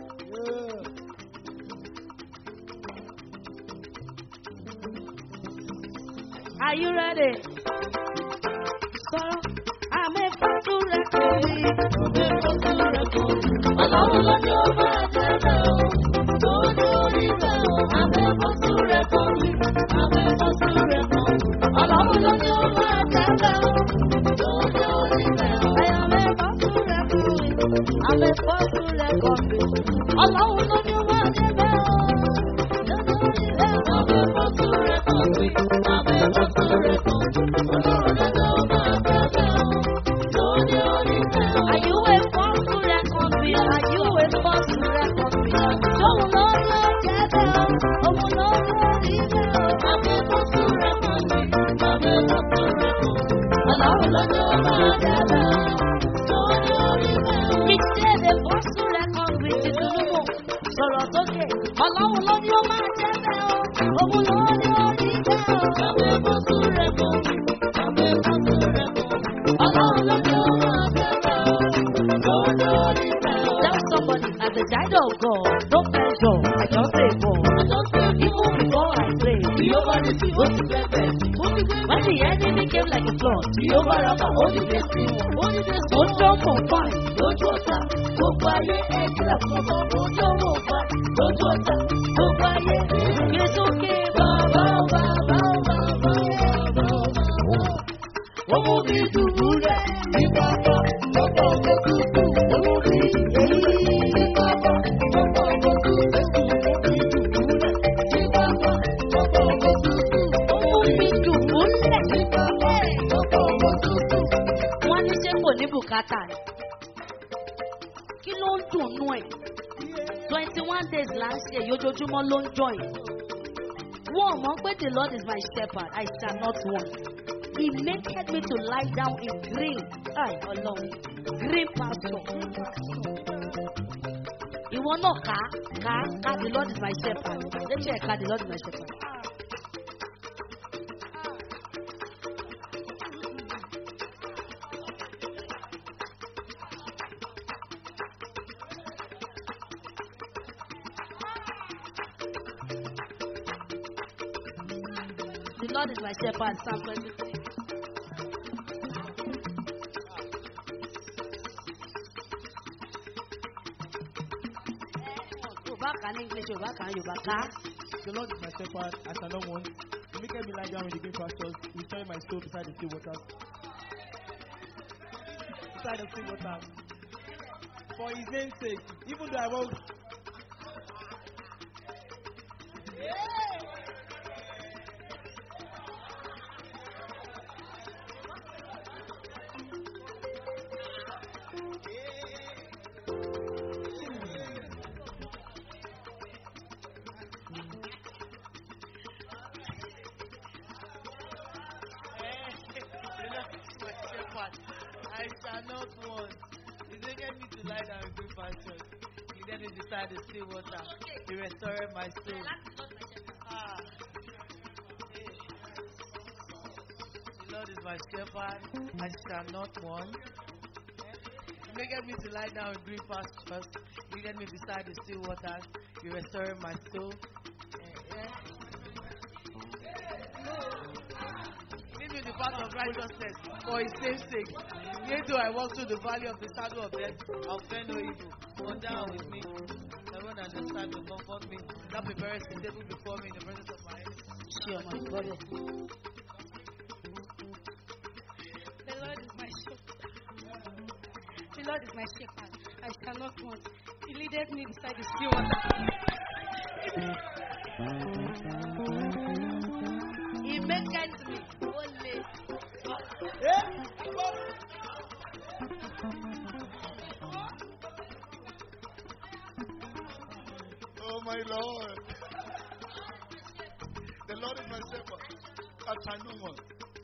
Are you ready? So, I'm a force to reckon with. Ọlọ́run ló ní ó máa tẹ̀lé o. Lórí orí rẹ̀ o. Abẹ́bọ̀ sí rẹ̀ kọ́ mi. Abẹ́bọ̀ sí rẹ̀ kọ́ mi. Ọlọ́run ló ní ó máa tẹ̀lé o. Lórí orí rẹ̀ o. Abẹ́bọ̀ sí rẹ̀ kọ́ mi. Abẹ́bọ̀ sí rẹ̀ kọ́ mi. Ọlọ́run ló ní ó máa tẹ̀lé o. Lórí orí rẹ̀ o. Abẹ́bọ̀ sí rẹ̀ kọ́ mi. Abẹ́bọ̀ sí rẹ̀ kọ́ mi. Ọlọ́run ló ní ó máa tẹ̀lé o. Lórí orí rẹ̀ o. Are you a force to reckon with? Are you a force to reckon with? Òun ló ló jẹ́ bẹ́ẹ̀ o. Òun ló ló rí bẹ́ẹ̀ o. Abẹ́bọ̀ sí rẹ̀ kọ́ mi. Abẹ́bọ̀ sí rẹ̀ kọ́ mi. Ọlọ́run ló ní ó máa tẹ̀lé o. Lórí orí rẹ̀ o. Ìṣe lè force to reckon with ìdùnnú. Sọ̀rọ̀ sókè. Ọlọ́run ló ní ó máa jẹ́ bẹ́ẹ̀ o. Òun ló ní ó rí bẹ́ẹ̀ o. Abẹ́bọ̀ sí rẹ̀ kọ́ mi. Abẹ́bọ̀ sí rẹ̀ kọ́ mi. Ọlọ́run ló ní ó máa tẹ̀lé o. Lórí orí rẹ̀ o. Tell somebody as a child of God, don't measure. I just say God. I just say even before I pray. Jehovah is the holy blessed. When the enemy came like a flood, Jehovah Rapha, holy blessing. Holy blessing. Ó jọ́ mọ̀ fáì lójú ọ̀tá. Gbogbo ayé ẹ̀jẹ̀ àkọ́kọ́. Ó jọ́ mọ̀ fáì lójú ọ̀tá. Gbogbo ayé gbé sókè. Bàbá bàbá bàbá bàbá. Ó mú mi dùbúlẹ̀ ní pápá lọ́pọ̀ ọkọ̀ tútù. Ó mú mi èyí ní pápá lọ́pọ̀ ọkọ̀ tútù. Ó mú mi dùbúlẹ̀ ní pápá lọ́pọ̀ ọkọ̀ tútù. Ó mú mi dùbúlẹ̀ ní pápá lọ́pọ̀ ọkọ̀ tútù. Wọ́n ní ṣé kò ní bùkátà ni? Kí ló ń dùnnú ẹ̀ twenty one days là ń ṣe èyí ojoojúmọ́ ló ń join. wọ́n mọ̀ pé the lord is my shepherd I shall not want. he maketh me to lie down in green ay ọlọ́run green pasture. ìwọ náà ká ká ká the lord is my shepherd létí ẹ̀ ká the lord is my shepherd. The Lord is my shepherd, Psalm 23. Yorùbá kà ní English, Yorùbá kà ní Yorùbá ká. The Lord is my shepherd, I shall not want. He maketh me lie down in the green pastures. He restore my soul beside the still waters. Beside the still waters. For his name's sake, even though I walk. my shepherd, I shall not want. He maketh me to lie down in green pastures. He led me beside the still water. He restored my soul. Ah. Hey. The Lord is my shepherd, I shall not want. He maketh me to lie down in green pastures. He led me beside the still waters. He restored my soul. Eh, eh. Lead me in the path of righteousness for his name's sake. Yea, though I walk through the valley of the shadow of death, I'll fear no evil. For thou art with me. Heaven and the sun will comfort me. Thou preparest a table before me in the presence of my enemies. Ṣé ọmọ ìgbọ́dọ̀? The Lord is my shepherd. The Lord is my shepherd. I shall not want. He leadeth me beside the still water. He maketh me holy. Oh my Lord. The Lord is my shepherd. I shall not want.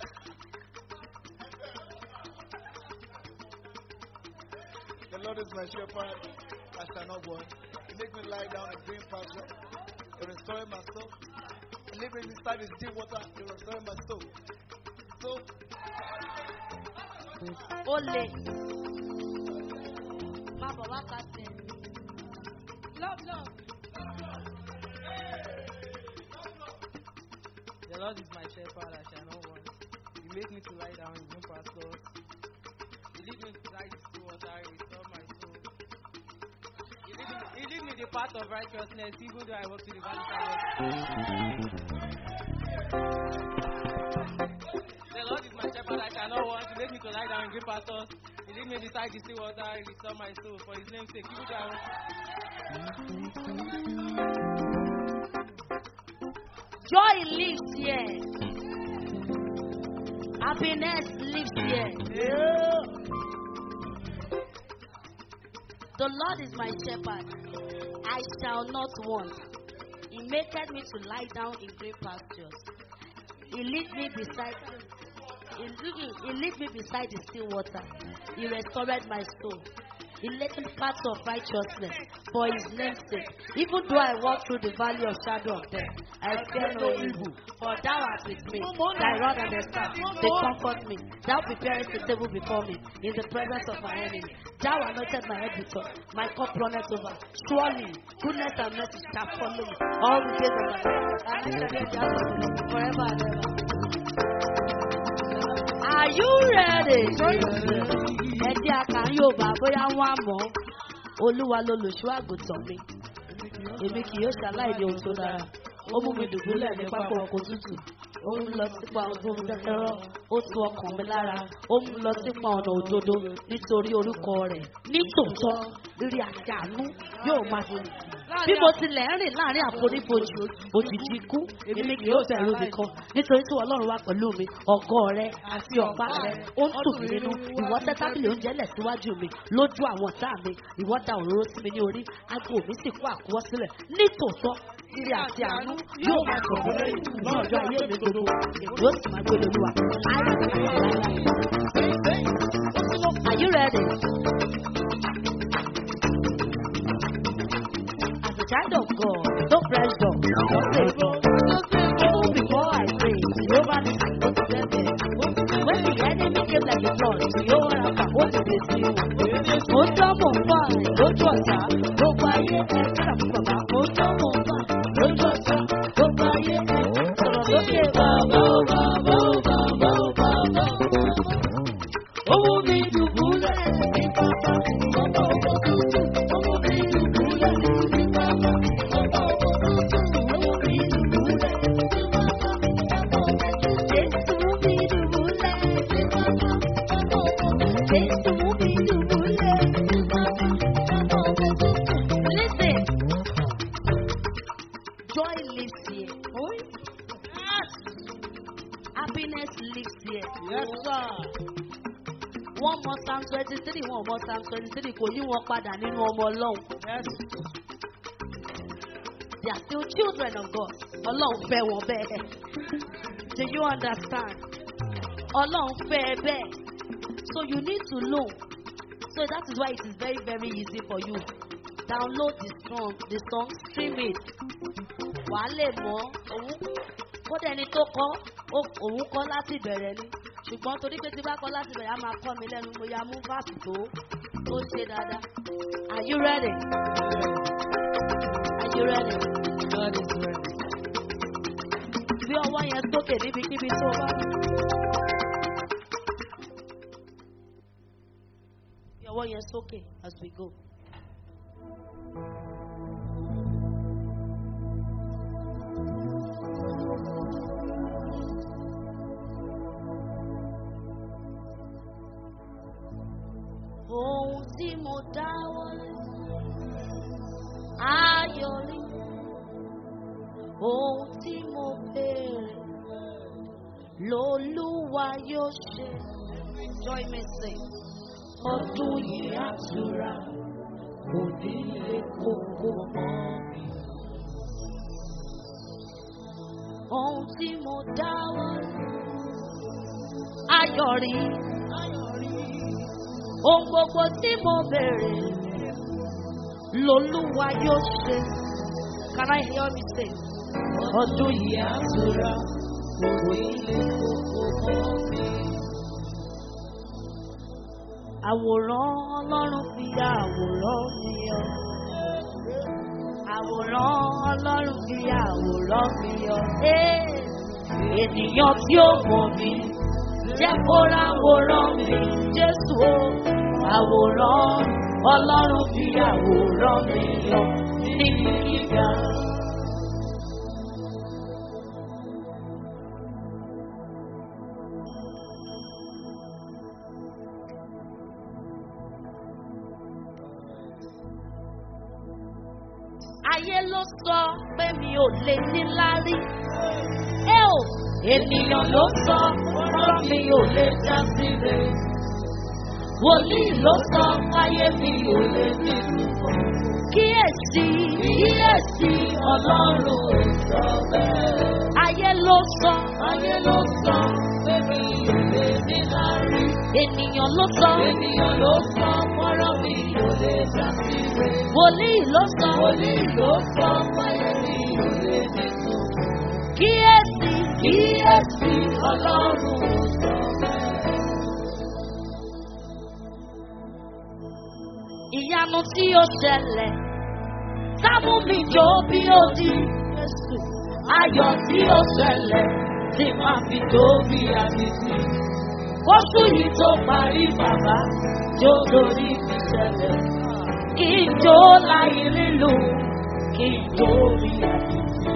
The Lord is my shepherd. I shall not want. He make me lie down in green pasture. He restore my soul. He lead me beside the deep water. He restore my soul. So Ó le. Má bọ̀ wá ká sí. Love, love. The Lord is my shepherd, I shall not want. He made me to lie down in green pastures. He lead me beside the still water. He restore my soul. He lead, me, he lead me the path of righteousness, even though I walk through the valley of The Lord is my shepherd, I shall not want. He made me to lie down in green pastures. He lead me beside the still water. He restore my soul. For his name's sake, even though I walk Joy lives here. Happiness lives here. The Lord is my shepherd. I shall not want. He maketh me to lie down in green pastures. He lead me beside he lead, he lead me beside the still water. He restored my soul. He led me paths of righteousness for his name's sake. Even though I walk through the valley of shadow of death, I fear no evil. For thou art with me. Thy rod and thy staff, they comfort me. Thou preparest the table before me in the presence of my enemy. Thou anointed my head with oil. My cup runneth over. Surely goodness and mercy shall follow me all the days of my life. And I shall be in the house of the Lord forever and ever. Are you ready? Ẹ jẹ́ àkàn Yorùbá bóyá wọ́n á mọ̀ ọ́. Olúwa lolùṣọ́ àgùntàn mi. Èmi kì yóò ṣaláìní ohun tó dára. Ó mú mi dùbúlẹ̀ ní pápá ọkọ̀ tútù. Ó mú mi lọ sípa ọdún omi kẹ́kẹ́rọ́. Ó tu ọkàn mi lára. Ó mú mi lọ sípa ọ̀nà òdodo nítorí orúkọ rẹ̀. Ní tòótọ́, rírí àti àánú yóò máa fi bí mo tilẹ̀ ń rìn láàrin àfonífojì òjijì ikú èmi kì yóò bẹ̀rù nìkan nítorí tí ọlọ́run wà pẹ̀lú mi ọgọ́ rẹ àti ọ̀pá rẹ ó ń tù mí nínú ìwọ tẹ́ tábìlì oúnjẹ lẹ̀ síwájú mi lójú àwọn ọ̀tá mi ìwọ da òróró sí mi ní orí aago mi sì kó àkúwọ́ sílẹ̀ nítòótọ́ ire àti àánú yóò máa sọ̀rọ̀ lẹ́yìn ní ọjọ́ ayé mi gbogbo èmi yóò sì máa gbé lóluwà. Are you ready? As a child of God, don't press down. Don't say no. Even before I pray, Jehovah is going to get there. When the enemy came like a flood, Jehovah Rapha, what did they see? Mo ń tọ́ mò ń bọ̀ lójú ọ̀tá, gbogbo ayé ẹ̀ kíra fún bàbá. Mo ń tọ́ mò ń bọ̀ lójú ọ̀tá, gbogbo ayé ẹ̀ sọ̀rọ̀ lókè bàbá ó bàbá ó bàbá ó bàbá ó. Owó mi dùbúlẹ̀ ní pápá, ọmọ ọmọ tuntun. Owó mi dùbúlẹ̀ ní pápá, ọmọ ọmọ tuntun. Owó mi dùbúlẹ̀ ní pápá, ọmọ ọmọ tuntun. Jésù mi dùbúlẹ̀ ní pápá, ọmọ ọmọ tuntun. Jésù mi dùbúlẹ̀ ní pápá, ọmọ ọmọ tuntun. Listen, joy lives here. Happiness lives here. Yes, sir. wọ́n mọ psalm twenty three wọ́n mọ psalm twenty three kò yí wọn padà nínú ọmọ ọlọ́run Yes. they are still children of God ọlọ́run fẹ́ wọn bẹ́ẹ̀ do you understand ọlọ́run fẹ́ ẹ bẹ́ẹ̀ so you need to know so that is why it is very very easy for you download the song the song stream it wà á lè mọ òun kódà ẹni tó kọ ó- òun kọ láti bẹ̀rẹ̀ ni ṣùgbọ́n torí pé tí bá kọ láti bẹ̀rẹ̀ á máa kọ́ mi lẹ́nu mo ya mú fáàsì tó tó ṣe dáadáa are you ready are you ready God is ready. gbé ọwọ́ yẹn sókè níbikíbi tó bá wà. gbé ọwọ́ yẹn sókè as we go. ohun tí mo dáwọ́ lé ayọ̀ rí ohun tí mo béèrè lolúwa yóò ṣe join me sing ọdún yìí àtúrà kò ní lè kókó mọ́ mi. ohun tí mo dáwọ́ lé ayọ̀ rí ohun gbogbo tí mo béèrè lolúwa yóò ṣe. Can I hear me say? Ọdún yìí àtúrà kò ilé kókó mọ́ mi. Àwòrán Ọlọ́run fi àwòrán mi yọ. Àwòrán Ọlọ́run fi àwòrán mi yọ. Ee, Ènìyàn tí ó mọ̀ mí jẹ́ kó ráwòrán mi Jésù o. Àwòrán Ọlọ́run fi àwòrán mi yọ níbi gíga. Ayé ló sọ pé mi ò lè níláárí. Ẹ ò ènìyàn ló sọ ọ̀rọ̀ mi ò lè já síre. Wòlíì ló sọ fáyé mi ò lè ní ìlúkọ̀. Kíyèsí kíyèsí ọlọ́run ò sọ bẹ́ẹ̀. Ayé ló sọ ayé ló sọ pé mi ò lè níláárí. Ènìyàn ló sọ ènìyàn ló sọ ọ̀rọ̀ mi ò lè já síre. Wòlíì ló sọ wòlíì ló sọ fáyé mi ò lè ní ìlúkọ̀. Kíyèsí kíyèsí ọlọ́run ò sọ bẹ́ẹ̀. ìyanu tí ó ṣẹlẹ̀ sámú mi jó bí ó di Jésù ayọ̀ tí ó ṣẹlẹ̀ tí máa fi tó bí àdìsí. Oṣù yìí tó parí bàbá jó lórí mi ṣẹlẹ̀ kí n jó láyé lílù kí n jó bí àdìsí.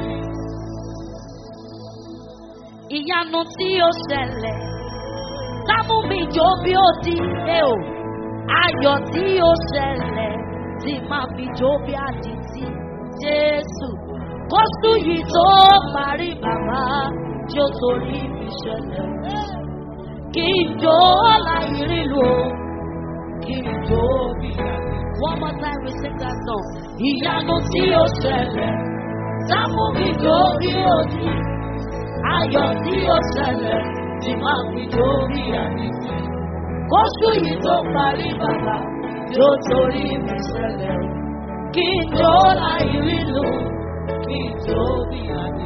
Ìyanu tí ó ṣẹlẹ̀ sámú mi jó bí ó di ẹ o ayọ̀ tí ó ṣẹlẹ̀ tí máa fi jó bí àdìtì Jésù. Kóṣù yìí tó parí bàbá jó torí mi ṣẹlẹ̀. Kí n jó láì rílu o, kí n jó bí àmì. One more time we sing that song. Ìyanu tí ó ṣẹlẹ̀, sáfù mi jó bí òdì. Ayọ̀ tí ó ṣẹlẹ̀, tí máa fi jó bí àmì. Kóṣù yìí tó parí bàbá jó torí mi ṣẹlẹ̀. Kí n jó láì rílu, kí n jó bí àmì.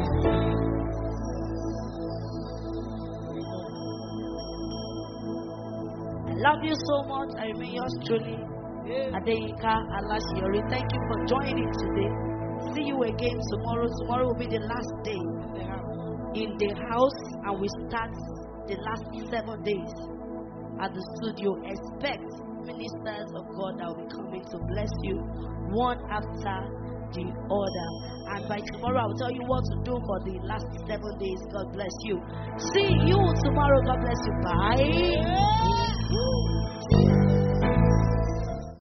I love you so much. I remain yours truly. Adeyinka Alashiori. Thank you for joining today. See you again tomorrow. Tomorrow will be the last day in the house, and we start the last seven days at the studio. Expect ministers of God that will be coming to bless you one after the other. And by tomorrow, I will tell you what to do for the last seven days. God bless you. See you tomorrow. God bless you. Bye.